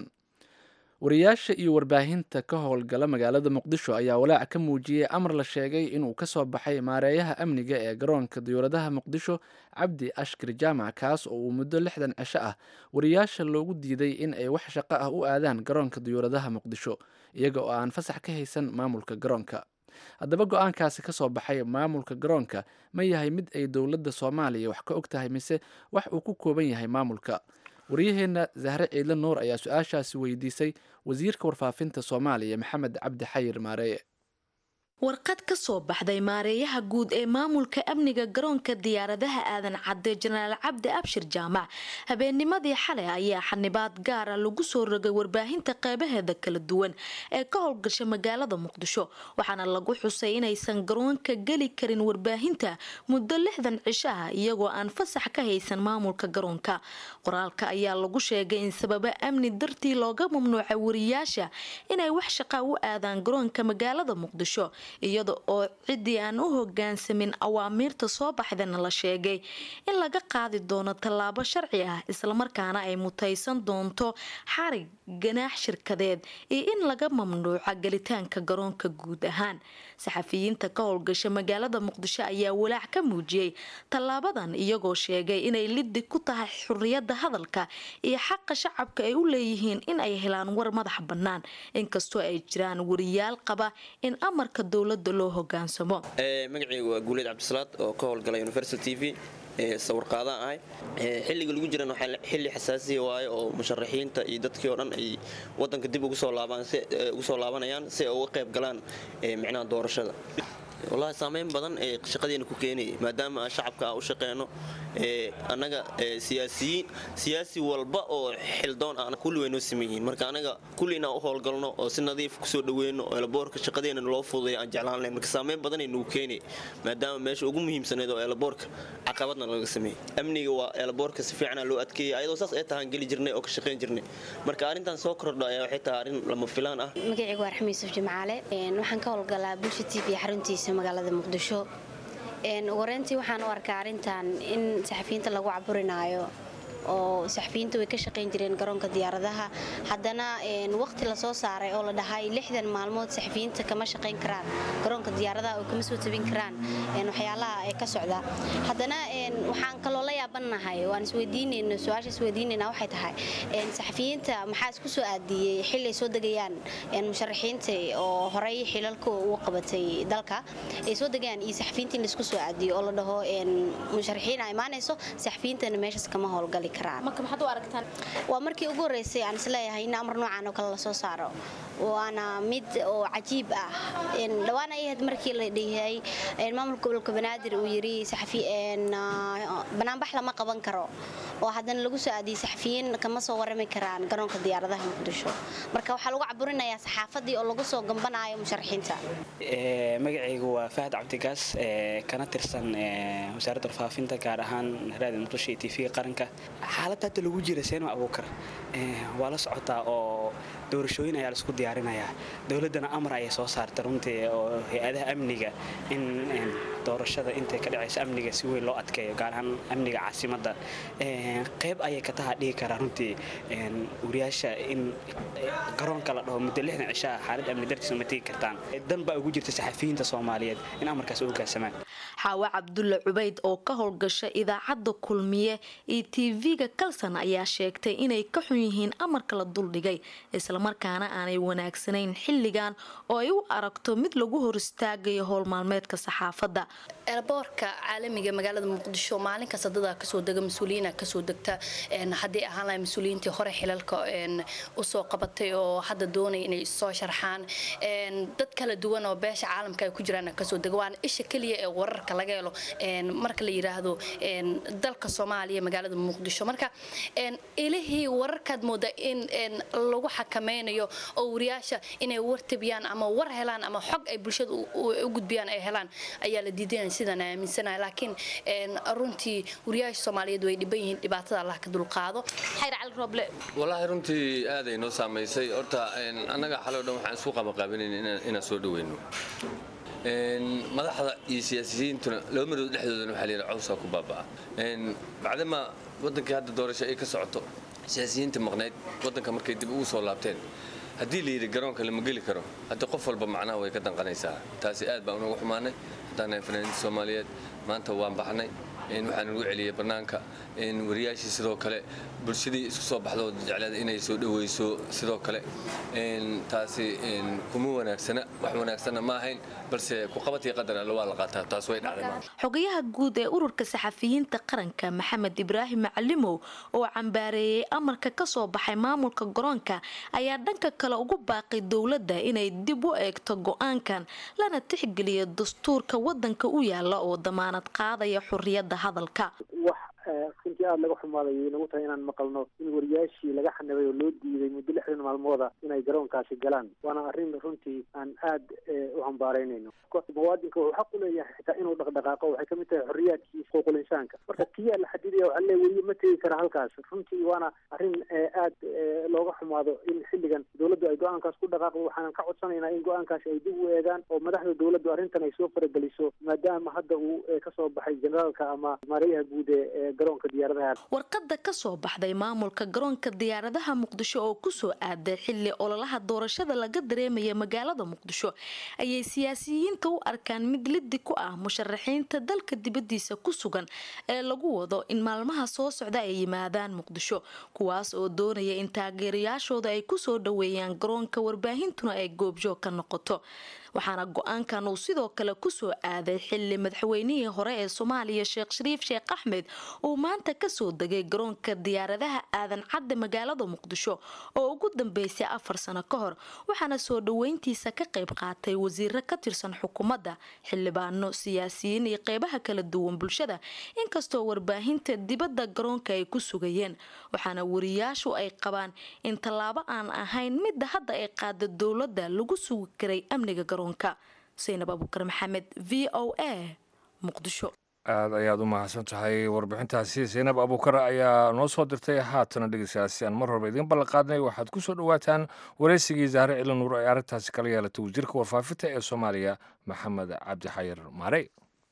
wariyaasha iyo warbaahinta ka howlgala magaalada muqdisho ayaa walaac ka muujiyey amar la sheegay inuu ka soo baxay maareeyaha amniga ee garoonka diyuuradaha muqdisho cabdi ashkir jaamac kaas oo uu muddo lixdan cisho ah wariyaasha loogu diiday in ay wax shaqo ah u aadaan garoonka diyuuradaha muqdisho iyaga oo aan fasax ka haysan maamulka garoonka haddaba go-aankaasi ka soo baxay maamulka garoonka ma yahay mid ay dowladda soomaaliya wax ka og tahay mise wax uu ku kooban yahay maamulka waryaheenna zahre ciidle nuur ayaa su-aashaasi weydiisay wasiirka warfaafinta soomaaliya maxamed cabdi xayir maareeye warqad ka soo baxday maareeyaha guud ee maamulka amniga garoonka diyaaradaha aadan cadde jenaraal cabdi abshir jaamac habeennimadii xalay ayaa xanibaad gaara lagu soo rogay warbaahinta qeybaheeda kala duwan ee ka howlgasha magaalada muqdisho waxaana lagu xusay inaysan garoonka geli karin warbaahinta muddo lixdan cisho ah iyagoo aan fasax ka haysan maamulka garoonka qoraalka ayaa lagu sheegay in sababo amni dartii looga mamnuucay wariyaasha inay wax shaqa u aadaan garoonka magaalada muqdisho iyada oo ciddii aan u hogaansamin awaamiirta soo baxdana la sheegay in laga qaadi doono tallaabo sharci ah islamarkaana ay mutaysan doonto xarig ganaax shirkadeed iyo in laga mamnuuco gelitaanka garoonka guud ahaan saxafiyiinta ka howlgasha magaalada muqdisho ayaa walaac ka muujiyey tallaabadan iyagoo sheegay inay liddi ku tahay xuriyadda hadalka iyo xaqa shacabka ay u leeyihiin in ay helaan war madax bannaan inkastoo ay jiraan wariyaal qaba in amarka dowladda loo hogaansamo magacaygu waa guuleed cabdisalaad oo ka howlgala universal t v sawirqaadaan ahay xilliga lagu jiran waxaa xilli xasaasiya waaye oo musharaxiinta iyo dadkii oo dhan ay wadanka dib ugu soo laabanayaan si ay uga qayb galaan micnaha doorashada wallaahi saameyn badan ee shaqadeena ku keenaya maadaama shacabka aan u shaqeyno annaga siyaasiyiin siyaasi walba oo xildoon ah kulli way noo siman yihiin marka anaga kulli inaan u howlgalno oo si nadiif kusoo dhaweyno oo elaboorka shaqadeena loo fududay aan jeclaan lahayn marka saameyn badan ay nagu keenaya maadaama meesha ugu muhiimsaneed oo elaboorka caqabadna laga sameeyey amniga waa elaboorka si fiicana loo adkeeyay ayadoo saas ay tahaan geli jirnay oo ka shaqayn jirnay marka arrintan soo kordha ayaa waxay tahay arrin lama filaan ah magacaygu waa raxmi yuusuf jimcaale waxaan ka howlgalaa bulsha t v xaruntiisa magaalada muqdisho wareyntii waxaan u arkaa arrintan in saxafiyiinta lagu caburinaayo oo saxafiyiinta way ka shaqayn jireen garoonka diyaaradaha haddana waqti lasoo saaray oo la dhahay lixdan maalmood saxafiyiinta kama shaqayn karaan garoonka diyaaradaha oo kama soo tabin karaan waxyaalaha ee ka socda haddana waxaan kaloo la yaabanahay waan isweydiinayno su-aasha isweydiinayna waxay tahay saxafiyiinta maxaa isku soo aadiyey xilli ay soo degayaan musharaxiinta oo horey xilalka ugu qabatay dalka ay soo degayaan iyo saxafiyiinta in laisku soo aadiyo oo la dhaho musharaxiina imaanayso saxafiyiintana meeshaas kama howlgali waa markii ugu horeysay aan isleeyahay in amar noocan oo kale lasoo saaro waana mid oo cajiib ah dhawaan ay ahayd markii la dhihay maamulka gobolka banaadir uu yiri banaanbax lama qaban karo oo haddana lagu soo aadiyey saxafiyiin kama soo warami karaan garoonka diyaaradaha muqdisho marka waxaa lagu caburinayaa saxaafadii oo lagu soo gambanayo musharaxiinta magacaygu waa fahad cabdigaas kana tirsan wasaaradda warfaafinta gaar ahaan raadi muqdisho iyo tv qaranka xaaladda hadda lagu jira seenma abuukar waa la socotaa oo doorashooyin ayaa laisku diyaarinayaa dowladdana amar ayay soo saartay runtii oo hay-adaha amniga in doorashada intay ka dhacayso amniga si weyn loo adkeeyo gaar ahaan amniga caasimadda qayb ayay ka taha dhigi karaa runtii wariyaasha in garoonka la dhaho muddo lixdan cishaa xaalad amni dartiisa ma tegi kartaan dan baa ugu jirta saxafiyiinta soomaaliyeed in amarkaas u hoggaansamaan xaawe cabdulle cubayd oo ka howlgasha idaacadda kulmiye iyo tv-ga kalsan ayaa sheegtay inay ka xun yihiin amarka la duldhigay islamarkaana aanay wanaagsanayn xilligan oo ay u aragto mid lagu hor istaagayo howl maalmeedka saxaafadda eerboorka caalamiga magaalada muqdisho maalin kasta dadaa kasoo dega mas-uuliyiina kasoo degta haddii ahaan lahay mas-uuliyiintii hore xilalka usoo qabatay oo hadda doonaya inay soo sharxaan dad kala duwan oo beesha caalamka ay ku jiraan kasoo dega waana isha keliya ee wararka laga helo marka la yiraahdo dalka soomaaliya magaalada muqdisho marka ilihii wararkaad mooda in lagu xakameynayo oo wariyaasha inay war tabiyaan ama war helaan ama xog ay bulshada u gudbiyaan ay helaan ayaa la diidanaya sidaan aaminsanahay laakiin runtii wariyaasha soomaaliyeed way dhiban yihiin dhibaatada allah ka dulqaado xayr cali rooble walaahi runtii aaday noo saamaysay horta annaga xaloo dhan waxaan isku qabaqaabinayn inaan soo dhaweyno madaxda iyo siyaasiyiintuna laba marood dhexdoodana waxaa layidhi cawsaa ku baaba'a bacdama waddankii hadda doorasho ay ka socoto siyaasiyiinta maqnayd waddanka markay dib ugu soo laabteen haddii layidhi garoonka lama geli karo hadda qof walba macnaha way ka danqanaysaa taasi aad baan unagu xumaanay haddaan nahay fanaaniinta soomaaliyeed maanta waan baxnay waxaan ugu celiyey bannaanka wariyaashii sidoo kale bulshadii isku soo baxdo jecleed inay soo dhaweyso sidoo kale taasi kuma wanaagsana wax wanaagsanna ma ahayn balse kuqabatii qadar alle waa la qaataa taas way dhacday xogayaha guud ee ururka saxafiyiinta qaranka maxamed ibraahim macalimow oo cambaareeyey amarka ka soo baxay maamulka garoonka ayaa dhanka kale ugu baaqay dowladda inay dib u eegto go-aankan lana tixgeliyo dastuurka wadanka u yaala oo damaanad qaadaya xuriyadda hadalka runtii aada laga xumaaday nagu tahay inaan maqalno in wariyaashii laga xanibay oo loo diiday muddo lixdan maalmooda inay garoonkaasi galaan waana arrin runtii aan aad u hambaaraynayno muwaadinka wuxuu xaq u leeyahay xitaa inuu dhaqdhaqaaqo waxay kamid tahay xorriyaadkiisa xuquuqul insaanka marka kiyaa la xadidaya waxaa leeya weliya ma tegi kara halkaas runtii waana arrin aad looga xumaado in xilligan dowladdu ay go-aankaas ku dhaqaaqdo waxaanan ka codsanaynaa in go-aankaasi ay dib u eegaan oo madaxda dowladdu arrintan ay soo farageliso maadaama hadda uu kasoo baxay generaalka ama maarayaha guud ee garoonka diyaaradaha warqada ka soo baxday maamulka garoonka diyaaradaha muqdisho oo kusoo aaday xili ololaha doorashada laga dareemaya magaalada muqdisho ayay siyaasiyiinta u arkaan mid lidi ku ah musharaxiinta dalka dibadiisa ku sugan ee lagu wado in maalmaha soo socda ay yimaadaan muqdisho kuwaas oo doonaya in taageerayaashooda ay kusoo dhaweeyaan garoonka warbaahintuna ay goobjoog ka noqoto waxaana go-aankan uu sidoo kale kusoo aaday xili madaxweynihii hore ee soomaaliya sheekh shariif sheekh axmed uu maanta kasoo degay garoonka diyaaradaha aadan cadde magaalada muqdisho oo ugu dambeysay afar sano ka hor waxaana soo dhaweyntiisa ka qayb qaatay wasiiro ka tirsan xukuumadda xildhibaano siyaasiyiin iyo qeybaha kala duwan bulshada inkastoo warbaahinta dibadda garoonka ay ku sugayeen waxaana wariyaashu ay qabaan in tallaabo aan ahayn midda hadda ay qaada dowladda lagu sugi karay amniga garoonka saynab abuukar maxamed v o a muqdisho aad ayaad u mahadsan tahay warbixintaasi saynab abuukar ayaa noo soo dirtay haatana dhegeystayaal si aan mar horba idiin ballanqaadnay waxaad ku soo dhowaataan waraysigii zahre cili nuur ee arrintaasi kala yeelatay wasiirka warfaafinta ee soomaaliya maxamed cabdi xayir maarey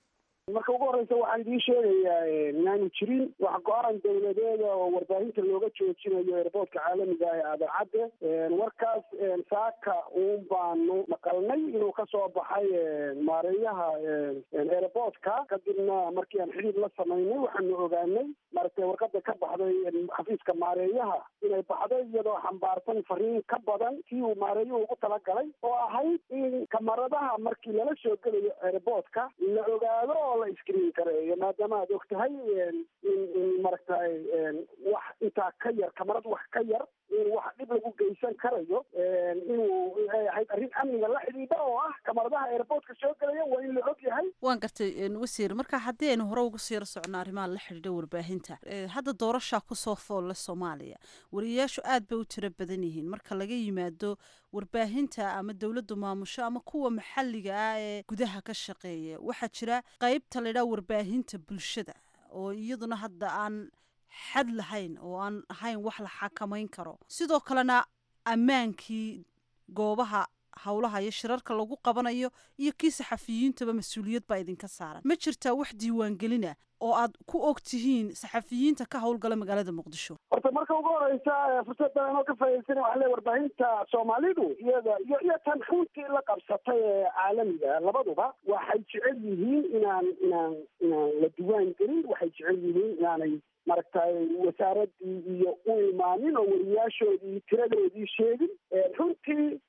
marka ugu horeysa waxaan idiin sheegayaa inaanu jirin wax go-aan dowladeeda oo warbaahinta looga joojinayo eerboodka caalamiga ah ee aadancadde warkaas saaka uun baanu maqalnay inuu kasoo baxay maareeyaha eerboodka kadibna markii aan xidhiir la samaynay waxaanu ogaanay maaragtay warqada ka baxday xafiiska maareeyaha inay baxday iyadoo xambaarsan fariin ka badan kii uu maareeyuhu ugu talagalay oo ahayd in kamaradaha markii lala soo gelayo eerboodka la ogaado oo la iskriin kareeyo maadaama aad og tahay in in maaragtay wax intaa ka yar kamarad wax ka yar in wax dhib lagu geysan karayo inuu ay ahayd arrin amniga la xidhiidha oo ah kamaradaha airportka soo gelaya waa in la og yahay waan gartay wasiir marka haddii aynu hore uga siiro socno arrimaha la xidhiidha warbaahinta hadda doorashaa kusoo foolle soomaaliya wariyayaashu aad bay u tiro badan yihiin marka laga yimaado warbaahinta ama dowladdu maamusho ama kuwa maxalliga ah ee gudaha ka shaqeeya waxaa jira qeybta laydhaha warbaahinta bulshada oo iyaduna hadda aan xad lahayn oo aan ahayn wax la xakamayn karo sidoo kalena ammaankii goobaha howlaha iyo shirarka lagu qabanayo iyo kii saxafiyiintaba mas-uuliyad baa idinka saaran ma jirtaa wax diiwaangelina oo aad ku og tihiin saxafiyiinta ka howlgala magaalada muqdisho horta marka ugu horeysa fursaddan anoo ka faa'idaysana waxaa leeyahay warbaahinta soomaalidu iyada iyo iyo tan runtii la qabsatay ee caalamiga labaduba waxay jecel yihiin inaan inaan inaan la diiwaan gelin waxay jecel yihiin inaanay maaragtay wasaaradii iyo u imaanin oo wariyaashoodii tiradoodii sheegin runtii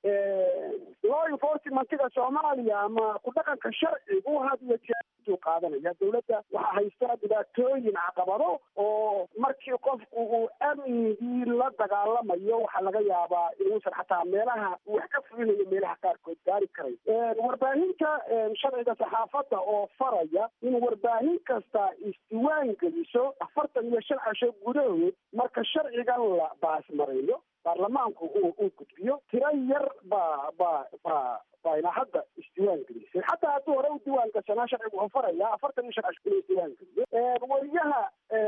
law enforcementiga soomaaliya ama ku dhaqanka sharcigu had iyo jeer intuu qaadanaya dowladda waxaa haysta dhibaatooyin caqabado oo markii qofku uu amnigii la dagaalamayo waxaa laga yaabaa inuusan xataa meelaha uu wax ka fulinayo meelaha qaarkood gaari karay warbaahinta sharciga saxaafadda oo faraya in warbaahin kasta isdiwaan geliso afartan iyo shan casho gudahood marka sharcigan la baasmareeyo baarlamaanku uu uu gudbiyo tiro yar baa baa baa baa ilaa hadda isdiwaan gelisay xataa hadduu hore u diiwaan gashanaa sharcigu wuxuu farayaa afartan iyo shan casho inuu isdiwaan geliyo wariyaha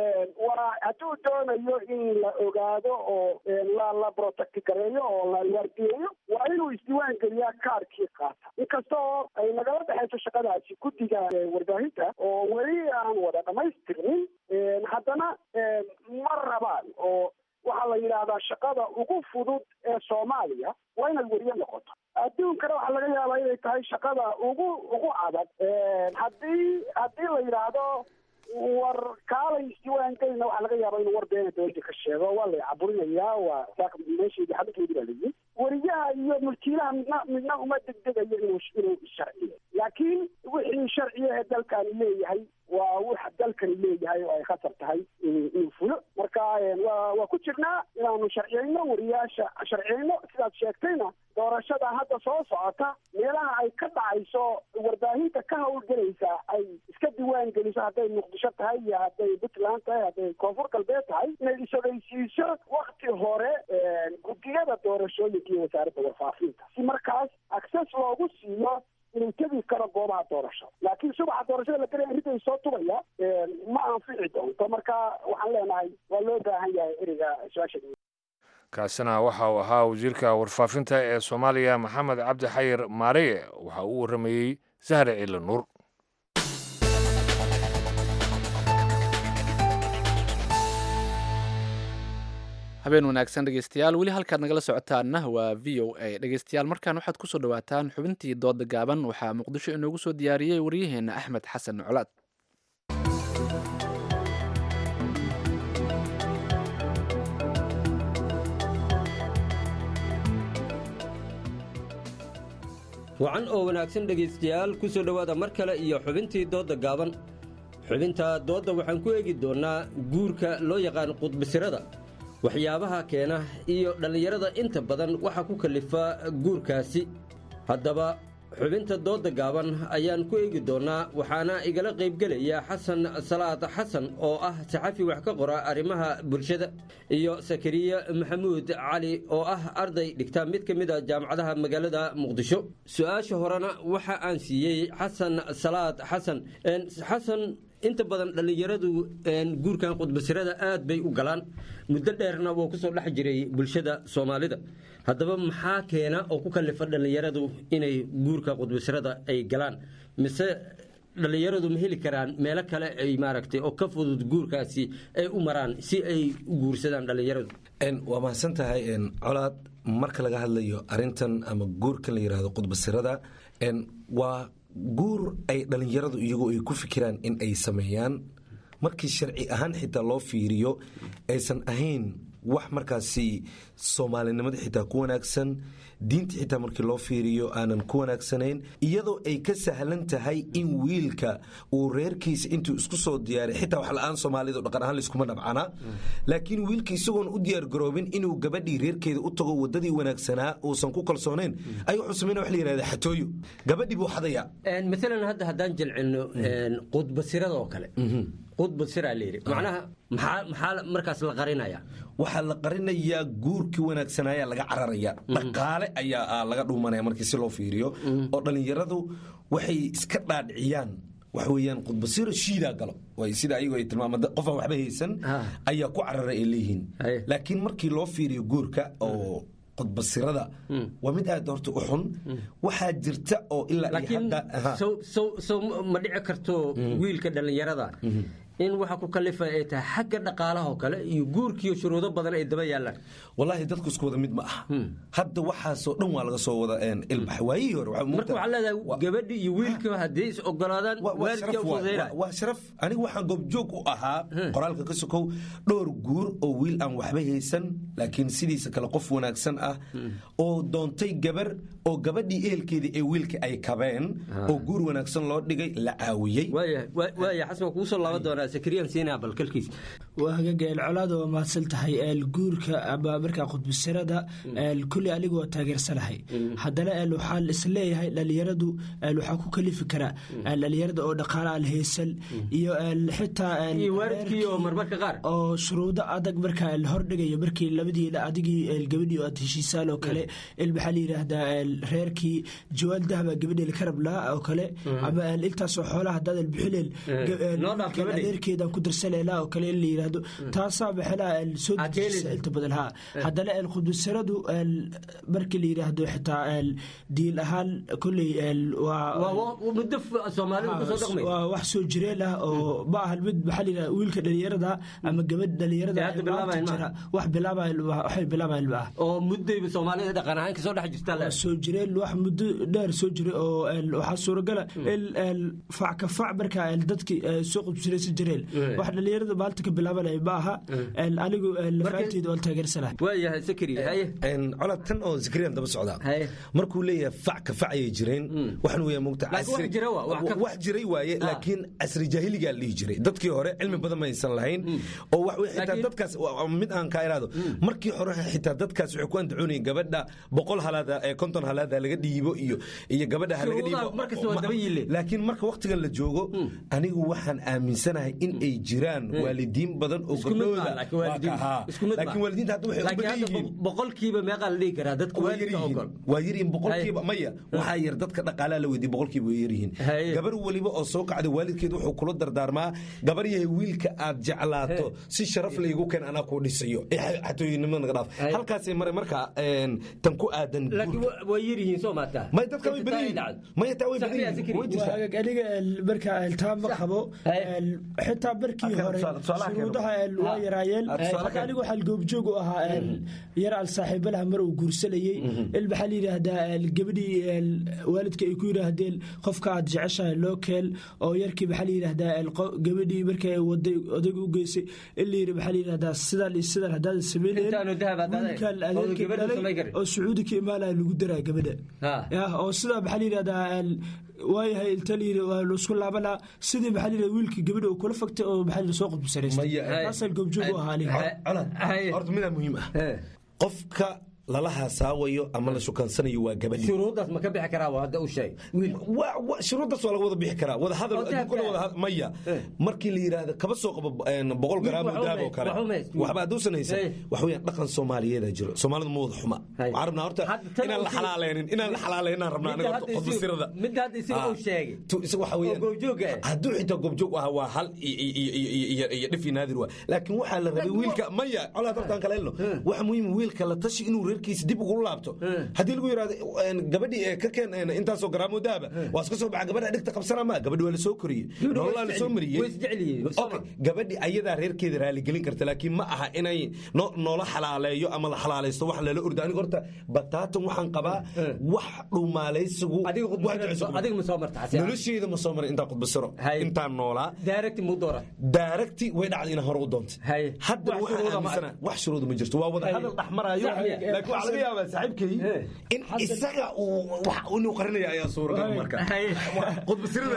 waa hadduu doonayo in la ogaado oo la la protect gareeyo oo la waardiyeeyo waa inuu isdiwaan geliyaa kaarkii qaata inkasta oo ay nagala dhexayso shaqadaasi guddiga warbaahinta oo weli aan wada dhamaystirnin haddana ma rabaan oo waxaa la yidhaahdaa shaqada ugu fudud ee soomaaliya waa inay weriye noqoto adduunkana waxaa laga yaabaa inay tahay shaqada ugu ugu adag haddii haddii la yidhaahdo war kaalay isdiwaan gelina waxaa laga yaabaa inuu war beena dowladda ka sheego waa la caburinayaa waa saaka meesheedii xabintoodii baa layihi weriyaha iyo mulkiilaha midna midna uma degdegayo inuu inuu sharciyo laakiin wixii sharciya ee dalkani leeyahay waa wax dalkani leeyahay oo ay khatar tahay inuu fulo marka waa waa ku jirnaa inaanu sharciyeyno wariyaasha sharciyeyno sidaad sheegtayna doorashada hadda soo socota meelaha ay ka dhacayso warbaahinta ka howlgelaysa ay iska diiwaan geliso hadday muqdisho tahay iyo hadday puntland tahay hadday koonfur galbeed tahay inay isogeysiiso wakti hore guddiyada doorashooyinka iyo wasaaradda warfaafinta si markaas access loogu siiyo inuu tegi karo goobaha doorasho laakiin subaxa doorashada la gelaya ridday soo tubaya ma anfici doonto marka waxaan leenahay waa loo baahan yahay eriga su-aasha kaasina waxa uu ahaa wasiirka warfaafinta ee soomaaliya maxamed cabdi xayir maareye waxa uu waramayey sahre ciile nuur habeen wanaagsan dhegeystayaal weli halkaad nagala socotaanna waa v o a dhegeystayaal markaan waxaad kusoo dhawaataan xubintii dooda gaaban waxaa muqdisho inoogu soo diyaariyey waryaheena axmed xasan colaad wacan oo wanaagsan dhegaystayaal ku soo dhowaada mar kale iyo xubintii doodda gaaban xubinta doodda waxaan ku eegi doonnaa guurka loo yaqaan qudbisirada waxyaabaha keena iyo dhallinyarada inta badan waxa ku kallifa guurkaasi haddaba xubinta doodda gaaban ayaan ku eegi doonnaa waxaana igala qaybgelaya xasan salaad xasan oo ah saxafi wax ka qora arrimaha bulshada iyo sakariya maxamuud cali oo ah arday dhigta mid ka mid a jaamacadaha magaalada muqdisho su-aasha horena waxa aan siiyey xasan salaad xasan xasan inta badan dhallinyaradu guurkan qudbasirada aad bay u galaan muddo dheerna wuu ku soo dhex jiray bulshada soomaalida haddaba maxaa keena oo ku kallifa dhallinyaradu inay guurka qudbasirada ay galaan mise dhallinyaradu ma heli karaan meelo kale ay maaragtay oo ka fudud guurkaasi ay u maraan si ay u guursadaan dhallinyaradu waa mahadsan tahay colaad marka laga hadlayo arintan ama guurkan la yidhaahdo qudbasirada waa guur ay dhallinyaradu iyagu ay ku fikiraan in ay sameeyaan markii sharci ahaan xitaa loo fiiriyo aysan ahayn wax markaasi soomaalinimada xitaa ku wanaagsan diinta xitaa markii loo fiiriyo aanan ku wanaagsanayn iyadoo ay ka sahlan tahay in wiilka uu reerkiisa intuu isku soo diyaaray xitaa wax la-aan soomaalidu dhaqan ahaan layskuma dhabcana laakiin wiilka isagoon u diyaargaroobin inuu gabadhii reerkeeda u tago wadadii wanaagsanaa uusan ku kalsoonayn ay wuxuu samayna wax la yihahda xatooyo gabadhii buu xadaya maalan hadda haddaan jilcino qudbasirada oo kale qudbasiraa layidhi macnaha maxaa maxaa markaas la qarinaya waxaa la qarinayaa guurkii wanaagsanaayaa laga cararaya dhaqaale ayaa laga dhuumanaya markii si loo fiiriyo oo dhallinyaradu waxay iska dhaadhiciyaan waxa weeyaan qudbasiro shiidaa galo sida ayagu ay tilmaama qof aan waxba haysan ayaa ku carara ay leeyihiin laakiin markii loo fiiriyo guurka oo qodbasirada waa mid aad horta u xun waxaa jirta oo ilaa iyo laakiin hadda aha. sow sow sow ma dhici karto wiilka dhallinyarada in waxa ku kalifa ay tahay xagga dhaqaalaha oo kale iyo guurkiiyo shuruudo badan ay daba yaalaan walaahi dadku isku wada mid ma aha hadda waxaasoo dhan waa laga soo wada een, ilbax waayihii hore waxaa marka waxaa leedahay gabadhi iyo wiilka haddii is ogolaadaan waa waalidka sharaf u waay. fududeynaya Waa- waa sharaf aniga waxaan goobjoog u ahaa qoraalka ka sokow dhowr guur oo wiil aan waxba haysan laakiin sidiisa kale qof wanaagsan ah oo doontay gabar oo gabadhii ehelkeedii ee wiilka ay kabeen oo guur wanaagsan loo dhigay la caawiyey waaya xasan waa kugu soo laaban doonaa sakriyaan siinaa bal kalkiis waa hagaga colaada waa mahadsan tahay eel guurka ama markaa khudbasirada eel kulli anigu waa taageersanahay haddana eel waxaan isleeyahay dhalinyaradu eel waxaa ku kalifi karaa eel dhalinyarada oo dhaqaale aan haysan iyo eel xitaa eel Iyo waalidkii oo marmarka qaar oo shuruudo adag markaa eel hordhigayo markii labadii adigii eel gabadhii oo aad heshiisaan oo kale eel maxaa la yidhaahdaa eel reerkii jawaal dahaba gabadhii la karab lahaa oo kale ama eel intaasoo xoolaha haddaad eel bixineen noo dhaaf gabadhii. adeerkeedaan ku darsanayna oo kale in la yidhaahdo taasaa maxelaa eel soo dejisa inta badan haa haddana eel khudbasaradu eel markii la yidhaahdo xitaa eel diin ahaan kolley eel waa muddo soomaalidu kusoo dhaqmay waa wax soo jireen ah oo ma ahan mid maxaa la yidhahda wiilka dhalinyarada ama gabadh dhalinyarada Ee hadda ee bilaabayan maanta maaha. jira, wax bilaabayan waxay bilaabayan ma ah oo muddayba soomaalida dhaqan ahaan kasoo dhex jirtaa le soo jireen wax muddo dheer soo jiray oo eel, waxaa suuragala in eel, fac ka fac markaa eel, dadkii ee, soo qudbsiraysan jireen Mm. wax dhalinyarada maanta ka bilaabanaya ma aha eel, anigu eel, lafaanteeda waan taageersanahay waayahay sakri haye colad tan oo zakariyan daba socda markuu leeyahay fac ka fac ayay jireen waxaan weeyaa mogta Laakiin wax jira waa, wax ka- wax jiray waaye laakiin casri jaahiligaa la dhihi jiray dadkii hore cilmi badan ma aysan lahayn oo wax wey xitaa dadkaas waa- waa mid aan kaa iraado markii hore xitaa dadkaas waxay ku andacoonayeen gabadha boqol halaada ee konton halaada laga dhiibo iyo iyo gabadha ha laga Shuruudaha dhiibo markasta waa daba yiile. laakiin marka waqtigan la joogo anigu waxaan aaminsanahay in ay jiraan waalidiin badan oo Isku mid gabdhooda baa, laakiin waalidiin- Waa ka- haa. isku mid baa. laakiin waalidiinta hadda waxay u Laakiin badan hadda yihiin bo- boqolkiiba meeqaa la dhihi karaa dadka waa waalidka yaryihiin ogol waa yaryihiin boqolkiiba maya waxaa yar dadka dhaqaalaha la weydiye boqolkiiba way yaryihiin gabar weliba oo soo kacda waalidkeed wuxuu kula dardaarmaa gabar yahay wiilka aad jeclaato si sharaf laygu keen anaa kuu dhisayo ee xatooyinimada naga dhaaf halkaasay mare marka een, tan ku aadan laakiin wa- waa yaryihiin soo maataa may dadka way badan yihiin maya taa way badan yihiin way jirtaa Waa aniga eel, markaa eel, taa ma qabo eel, xitaa markii Halkan hore tusaale- tusaalaha keeno. shuruudaha eel, waa yaraayeen Ah, tusaale Hadda keeno. anigu waxaa goobjoog u ahaa eel, yar al saaxiibalaha mar uu guursanayey il maxaa la yidhaahdaa eel, gabadhii eel, waalidka ay ku yidhaahdeen qofka aad jeceshahay loo keel oo yarkii maxaa la yidhaahdaa eel, qo- gabadhii markay waday odayga u geysay in la yidhi maxaa la yidhahdaa sidaan iyo sidaan haddaadan sameyneen Intaanu dahab aad dhahday, wiilkan oo adeerkii gabadhu dhalay samayn karin. oo sacuudi ka imaanaya lagu daraa gabadha ya oo sidaa maxaa la yidhahdaa eel, waayahay inta la yidhi waa laisku laabanaa sidii maxaa la yidhahdaa wiilkii gabadha uu kula fagtay oo maxaa la yidhahdaa soo qudbisaraystay taasaan goobjoog u ahaa aniga horta midaa muhiim ah qofka lala haasaawayo ama la shukansanayo waa gabadhi shuruuddaas ma ka bixi karaa waa hadda u sheeg shuruuddaas waa laga wada bixi karaa wada hadal Oo dahabka adduunkana wada had- maya markii la yidhaahdo kaba soo qabo een, boqol garaam oo Wax dahab oo uma- kale wax uma hayst- waxba hadduusan haysan Hey. wax weeyaan dhaqan soomaaliyeeda jiro soomaalidu ma wada xuma waxaan rabnaa horta tan inaan la uu- xalaaleynin inaan la xalaaleynin aan rabnaa aniga horta qodbasirada midda hadda isaga uu sheegay waxa weeyaan goobjooga ah hadduu xitaa goobjoog ahaa waa hal iyo- iyo- iyo- iyo- iyo- iyo dhif iyo naadir waa laakiin waxaa la rabay wiilka maya colaad hortaan kala helno waxa muhiim wiilka la tashi inuu reerkiisa dib ugu laabto haddii lagu yidhahdo een, gabadhii ee ka keen een, intaasoo garaamoo dahaba waa iska soo baxa gabadha dhigta qabsana ma gabadhi waa la soo koriyey nololaa la soo mariyey way isjeceliyiin Okay, gabadhi ayadaa reerkeeda raaligelin karta laakiin ma aha inay no- noola xalaaleeyo ama la xalaalaysto wax lala ordo aniga horta bataatan waxaan qabaa wax dhumaalaysigu adiga ma soo marta xasi nolosheeda ma soo marin intaan qudbasiro intaan noolaa daaragti muu doora daaragti way dhacday inaan hore u doontay hadda Wax waxaan shuruuda ma aaminsana wax shuruuda ma jirto waa wada Hay. hadal dhexmarayo Sax miya? laakiin waxaa laga yaabaa saaxiibkay in isaga uu wax inuu qarinaya ayaa suuragal marka qudbasirada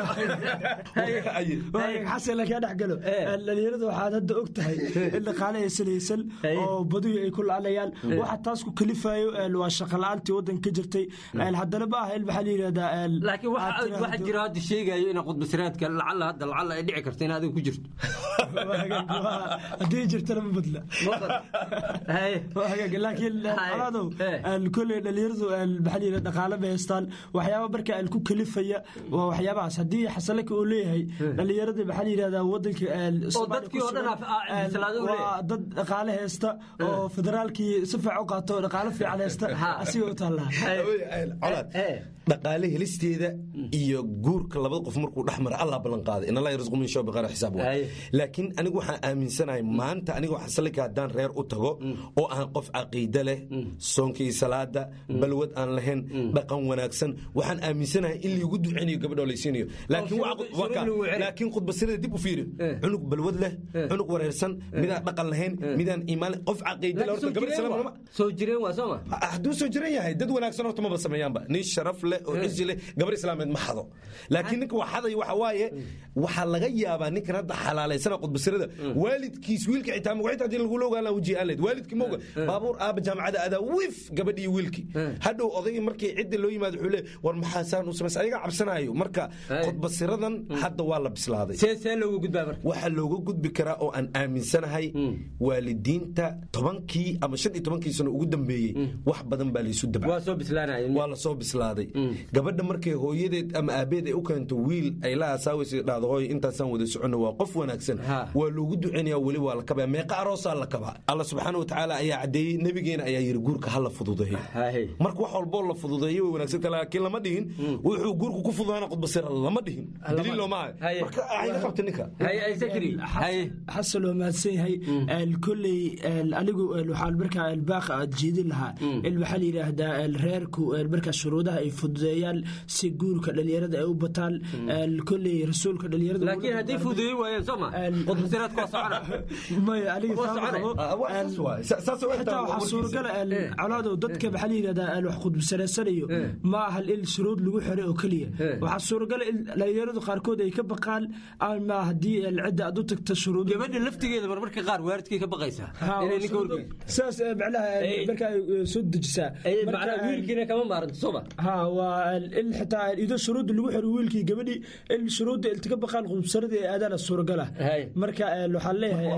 xasan lakaa dhex galo dhalinyarada waxaad hadda og tahay in dhaqaale aysan haysan oo badiyu ay ku la'anayaan waxa taas ku kalifayo een, waa shaqa la'aantii waddanka ka jirtay een, haddana ma aha in maxaa la yidhahdaa een, laakiin aad waxa tiraahdo- waxa jira hadda sheegayo in qudbasiraadka lacala hadda lacala ay dhici karto in adiga ku jirto haddii jirtana ma badla laakiin coladow kolley dhalinyaradu maxaa layidhi dhaqaale bay haystaan waxyaaba marka aan ku kalifaya waa waxyaabahaas haddii xasalaka uu leeyahay dhalinyarada maxaa la yidhahdaa wadanka waa dad dhaqaale haysta oo federaalkii si fiican u qaato oo dhaqaale fiican haysta asiga u taallaa dhaqaale helisteeda iyo guurka labada qof markuu dhex mara allah ballan qaaday in allah yarzuqu min shawbi qara xisaab waa laakiin anigu waxaan aaminsanahay maanta aniga xasalika haddaan reer u tago oo aan qof caqiide leh soonkii salaada balwad aan lahayn dhaqan wanaagsan waxaan aaminsanahay in liigu duceynayo gabadhoo laysiinayo laakiin khudbasirada dib u fiiri cunug balwad leh cunug wareersan midaan dhaqan lahayn midaan iimaan qof caqiide leh horta gabar islaam soo jireen waa sooma hadduu soo jiran yahay dad wanaagsan horta maba sameeyaanba nin sharaf leh oo cizi leh gabar islaameed ma xado laakiin ninka wax xaday waxa waaye waxaa laga yaabaa ninkan hadda xalaalaysana khudbasirada waalidkiis wiilka xitaa magaciita haddii lagula ogaan lahaa wajihi aan leed waalidkii mooga baabuur aaba jaamacada adaa wif gabadhii wiilkii hadhow odayga markii cidda loo yimaado wuxuu leeyahay war maxaa saan u samaysa ayaga cabsanaayo marka khudbasiradan hadda waa la bislaaday see looga gudbaa marka waxaa looga gudbi karaa oo aan aaminsanahay waalidiinta tobankii ama shan iyo tobankii sano ugu dambeeyey wax badan baa laysu dabca waa soo bislaanaya waa la soo bislaaday gabadha markay hooyadeed ama aabeed ay u keento wiil ay la asaawaysa dhahdo hooy intaasaan wada soconno waa qof wanaagsan waa loogu duceynaya weli waa la kabaya meeqa aroosaa la kabaa alla subxaana watacaala ayaa caddeeyey nabigeena ayaa yidhi guurka ha la fududeeyo marka wax walboo la fududeeyo way wanaagsanta laakiin lama dhihin wuxuu guurku ku fududaana khudbasira lama dhihin daliil looma hayo marka ayga qabta ninka xasan waa mahadsan yahay kolley anigu waxaan markaa baaqa aad jeedin lahaa in maxaa la yidhaahdaa reerku markaa shuruudaha ay fududeeyaan si guurka dhalinyarada ay u bataan kolley rasuulka dhalinyarada laakiin haddii fududeey waayeen sooma khudbasiraadka waa socona maya aniga xitaa waxaa suuragala colaadow dadka maxaa la yidhahdaa wax khudbasaraysanayo ma aha in shuruud lagu xiray oo keliya waxaa suuragala in dhalinyaradu qaarkood ay ka baqaan ama haddii cidda aad u tagta shuruud gabadha laftigeeda marmarka qaar waaridkay ka baqaysaa inay ninka horgeyn saas macnaha markaa soo dejisaa wiilkiina kama maaranto sooma ha waa in xitaa ido shuruudda lagu xiro wiilkii gabadhii in shuruudda ilti ka baqaan khudbsaradii ay aadaana suuragala marka waxaan leeyahay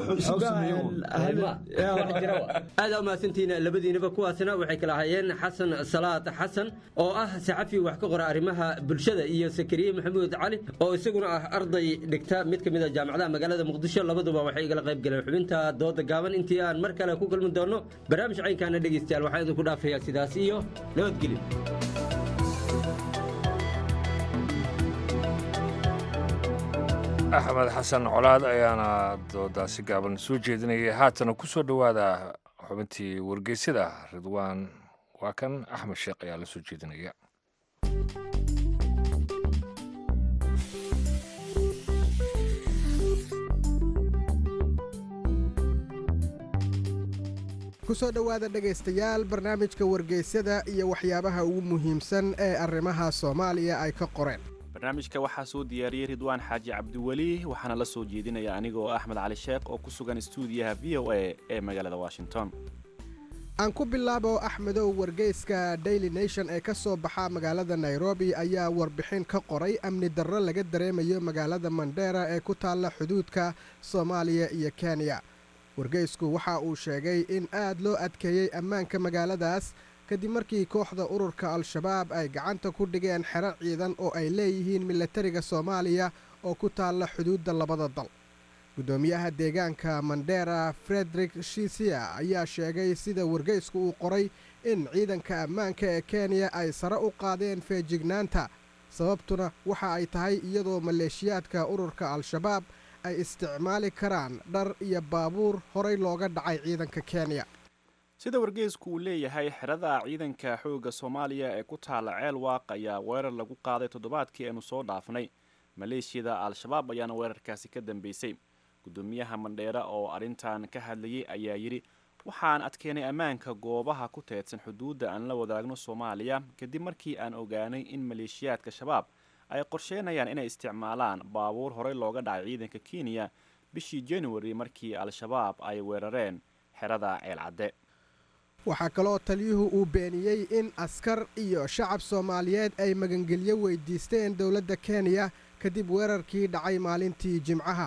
aada u mahadsantihiin labadiinaba kuwaasna waxay kala hayeen xasan salaad xasan oo ah saxafi wax ka qora arrimaha bulshada iyo sakariye maxamuud cali oo isaguna ah arday dhigta mid ka mid a jaamacadaha magaalada muqdisho labaduba waxay igala qayb galeen xubinta dooda gaaban intii aan mar kale ku kulmi doono barnaamij caynkaana dhegaystayaal waxaan idinku dhaafayaa sidaas iyo nabadgelyo axmed xasan colaad ayaana doodaasi gaaban soo jeedinayay haatana ku soo dhowaada xubintii wargeysyada ridwaan waa kan axmed sheekh ayaa la soo jeedinaya kusoo dhowaada dhegaystayaal barnaamijka wargeysyada iyo waxyaabaha ugu muhiimsan ee arrimaha soomaaliya ay ka qoreen barnaamijka waxaa soo diyaariyey ridwaan xaaji cabdiweli waxaana la soo jeedinaya anigoo axmed cali sheekh oo ku sugan stuudiyaha v o a ee magaalada washington aan ku bilaabo axmedow wargeyska daily nation ee ka soo baxa magaalada nairobi ayaa warbixin ka qoray amni darro laga dareemayo magaalada mandheera ee ku taalla xuduudka soomaaliya iyo kenya wargeysku waxa uu sheegay in aad loo adkeeyey ammaanka magaaladaas kadib markii kooxda ururka al-shabaab ay gacanta ku dhigeen xero ciidan oo ay leeyihiin milatariga soomaaliya oo ku taalla xuduudda labada dal guddoomiyaha deegaanka mandera frederik shisia ayaa sheegay sida wargeysku uu qoray in ciidanka ammaanka ee kenya ay sare u qaadeen feejignaanta sababtuna waxa ay tahay iyadoo maleeshiyaadka ururka al-shabaab ay isticmaali karaan dhar iyo baabuur horay looga dhacay ciidanka kenya sida wargeysku uu leeyahay xerada ciidanka xoogga soomaaliya ee ku taalla ceel waaq ayaa weerar lagu qaaday toddobaadkii aynu soo dhaafnay maleeshiyada al-shabaab ayaana weerarkaasi ka dambeysay guddoomiyaha mandheera oo arrintan ka hadlayay ayaa yidhi waxaan adkeenay ammaanka goobaha ku teedsan xuduudda aan la wadaagno soomaaliya kadib markii aan ogaanay in maleeshiyaadka shabaab ay qorsheynayaan inay isticmaalaan baabuur horey looga dhacay ciidanka kenya bishii january markii al-shabaab ay weerareen xerada ceelcadde waxaa kaloo taliyuhu uu beeniyey in askar iyo shacab soomaaliyeed ay magangelyo weydiisteen dowladda kenya kadib weerarkii dhacay maalintii jimcaha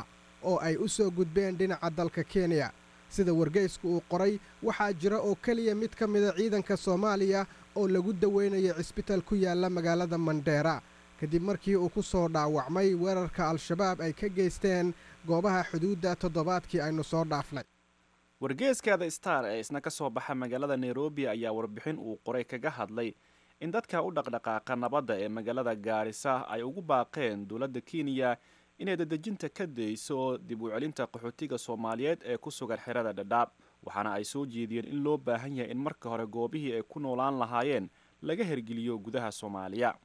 oo ay u soo gudbeen dhinaca dalka kenya sida wargeysku uu qoray waxaa jira oo keliya mid ka mida ciidanka soomaaliya oo lagu daweynayo cisbitaal ku yaalla magaalada mandheera kadib markii uu ku soo dhaawacmay weerarka al-shabaab ay ka geysteen goobaha xuduudda toddobaadkii aynu soo dhaafnay wargeeskaada star ee isna ka soo baxa magaalada nairobi ayaa warbixin uu qoray kaga hadlay in dadka u dhaqdhaqaaqa nabadda ee magaalada gaarisa ay ugu baaqeen dowladda kenya inay dadejinta ka dayso dib u celinta qaxootiga soomaaliyeed ee ku sugan xerada dhadhaab waxaana ay soo jeediyeen in loo baahan yahay in marka hore goobihii ay ku noolaan lahaayeen laga hergeliyo gudaha soomaaliya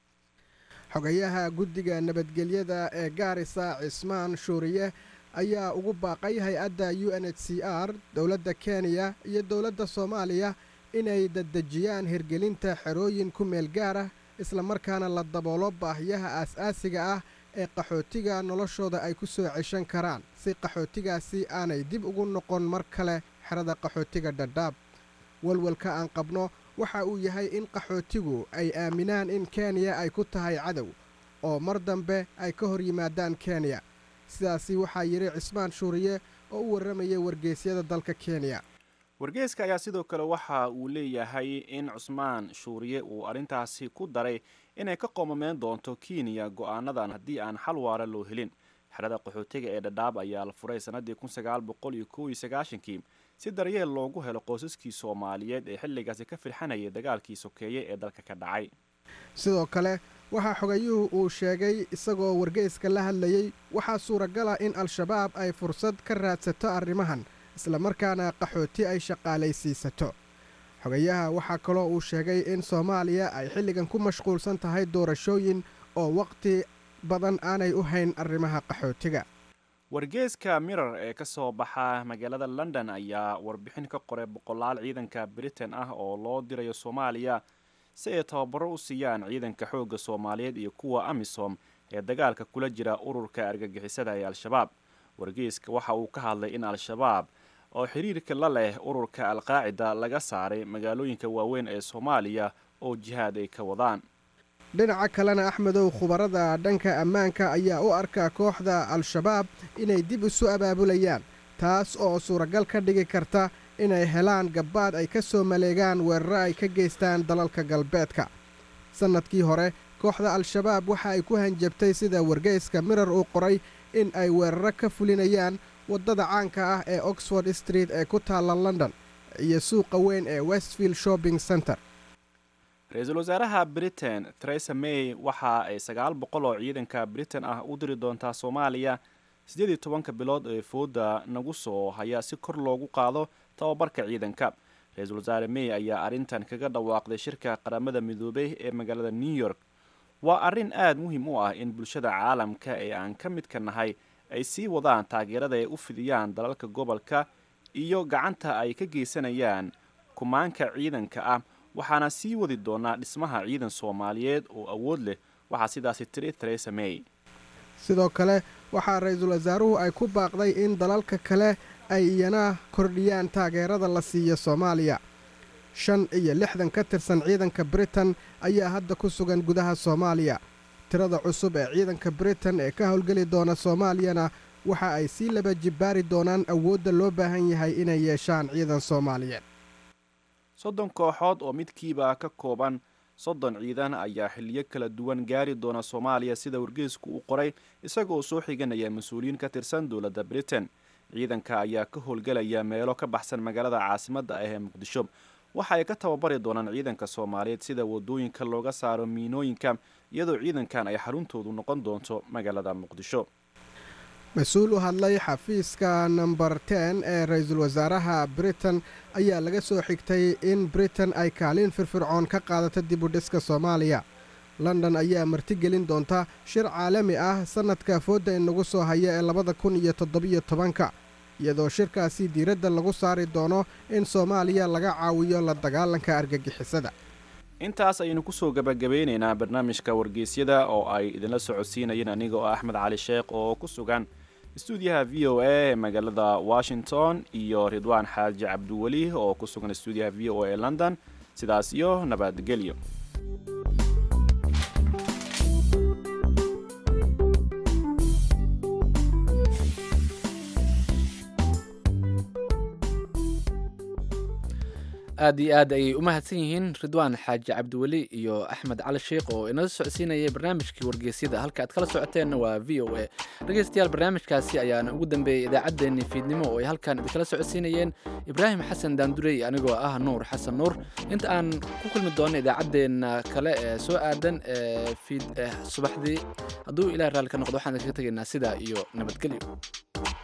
xogayaha guddiga nabadgelyada ee gaarisa cismaan shuuriye ayaa ugu baaqay hay-adda u n h c r dowladda kenya iyo dowladda soomaaliya inay dadejiyaan hirgelinta xerooyin ku meel gaar ah islamarkaana la daboolo baahiyaha aas-aasiga ah ee qaxootiga noloshooda ay ku soo ceshan karaan si qaxootigaasi aanay dib ugu noqon mar kale xerada qaxootiga dhadhaab walwalka aan qabno waxa uu yahay in qaxootigu ay aaminaan in kenya ay ku tahay cadow oo mar dambe ay ka hor yimaadaan kenya sidaasi waxaa yidhi cismaan shuuriye oo u warramaya wargeysyada dalka kenya wargeeska ayaa sidoo kale waxa uu leeyahay in cusmaan shuuriye uu arrintaasi ku daray inay ka qoomameen doonto kenya go-aanadan haddii aan xal waara loo helin xerada qaxootiga ee dhadhaab ayaa la furay sannaddii kun sagaal boqol iyo kow iyo sagaashankii si daryeel loogu helo qoysaskii soomaaliyeed ee xilligaasi ka firxanayay dagaalkii sokeeye ee dalka ka dhacay sidoo kale waxaa xogayuhu uu sheegay isagoo wargeyska la hadlayey waxaa suuragala in al-shabaab ay fursad ka raadsato arrimahan islamarkaana qaxooti ay shaqaalaysiisato xogayaha waxaa kaloo uu sheegay in soomaaliya ay xilligan ku mashquulsan tahay doorashooyin oo waqti badan aanay u hayn arrimaha qaxootiga wargeeska mirar ee ka soo baxa magaalada london ayaa warbixin ka qoray boqolaal ciidanka britain ah oo loo dirayo soomaaliya si ay tababaro u siiyaan ciidanka xoogga soomaaliyeed iyo kuwa amisom ee dagaalka kula jira ururka argagixisada ee al-shabaab wargeeska waxa uu ka hadlay in al-shabaab oo xiriirka la leh ururka al-qaacida laga saaray magaalooyinka waaweyn ee soomaaliya oo jihaad ay ka wadaan dhinaca kalena axmedow khubarada dhanka ammaanka ayaa u arkaa kooxda al-shabaab inay dib isu abaabulayaan taas oo suuragal ka dhigi karta inay helaan gabbaad ay ka soo maleegaan weeraro ay ka geystaan dalalka galbeedka sannadkii hore kooxda al-shabaab waxa ay ku hanjabtay sida wargeyska mirar uu qoray in ay weeraro ka fulinayaan waddada caanka ah ee oxford street ee ku taalla london iyo suuqa weyn ee westfield shopping center ra-iisul wasaaraha britain theresa may waxa ay sagaal boqol oo ciidanka britain ah u diri doontaa soomaaliya siddeed iyo tobanka bilood ee fooda nagu soo haya si kor loogu qaado tababarka ciidanka ra-iisul wasaare may ayaa arrintan kaga dhawaaqday shirka qaramada midoobay ee magaalada new york waa arrin aad muhiim u ah in bulshada caalamka ee aan ka midka nahay ay sii wadaan taageerada ay u fidiyaan dalalka gobolka iyo gacanta ay ka geysanayaan kumaanka ciidanka ah waxaana sii wadi doonaa dhismaha ciidan soomaaliyeed oo awood leh waxaa sidaasi tiri theresa may sidoo kale waxaa ra-iisul wasaaruhu ay ku baaqday in dalalka kale ay iyana kordhiyaan taageerada la siiyo soomaaliya shan iyo lixdan ka tirsan ciidanka britain ayaa hadda ku sugan gudaha soomaaliya tirada cusub ee ciidanka britain ee ka howlgeli doona soomaaliyana waxa ay sii laba jibbaari doonaan awoodda loo baahan yahay inay yeeshaan ciidan soomaaliyeed soddon kooxood oo midkiiba ka kooban soddon ciidan ayaa xiliyo kala duwan gaari doona soomaaliya sida wargeysku uu qoray isagoo soo xiganaya mas-uuliyiin ka tirsan dowladda britain ciidanka ayaa ka howlgelaya meelo ka baxsan magaalada caasimadda ah ee muqdisho waxa ay ka tababari doonaan ciidanka soomaaliyeed sida wadooyinka looga saaro miinooyinka iyadoo ciidankan ay xaruntoodu noqon doonto magaalada muqdisho mas-uul u hadlay xafiiska number ten ee ra-iisul wasaaraha britain ayaa laga soo xigtay in britain ay kaalin firfircoon ka qaadato dib u dhiska soomaaliya london ayaa martigelin doonta shir caalami ah sannadka foodda inagu soo haya ee labada kun iyo toddobiyo tobanka iyadoo shirkaasi diiradda lagu saari doono in soomaaliya laga caawiyo la dagaalanka argagixisada intaas ayaynu kusoo gabagabeyneynaa barnaamijka wargeysyada oo ay idinla socodsiinayeen aniga oo axmed cali sheekh oo ku sugan stuudiyaha v o a ee magaalada washington iyo ridwaan xaaji cabdiweli oo ku sugan stuudiyaha v o a ee london sidaas iyo nabadgelyo aad iyo aad ayay u mahadsan yihiin ridwaan xaaji cabdiweli iyo axmed cali sheikh oo inala socodsiinayay barnaamijkii wargeysyada halka aad kala socoteenna waa v o a dhegeystayaal barnaamijkaasi ayaana ugu dambeeyey idaacaddeenii fiidnimo oo ay halkan idinkala socodsiinayeen ibraahim xasan daandurey anigoo ah nuur xasan nuur inta aan ku kulmi doonno idaacaddeenna kale ee soo aadan ee fiid subaxdii hadduu ilaah raalli ka noqdo waxaan idinkaga tegaynaa sidaa iyo nabadgelyo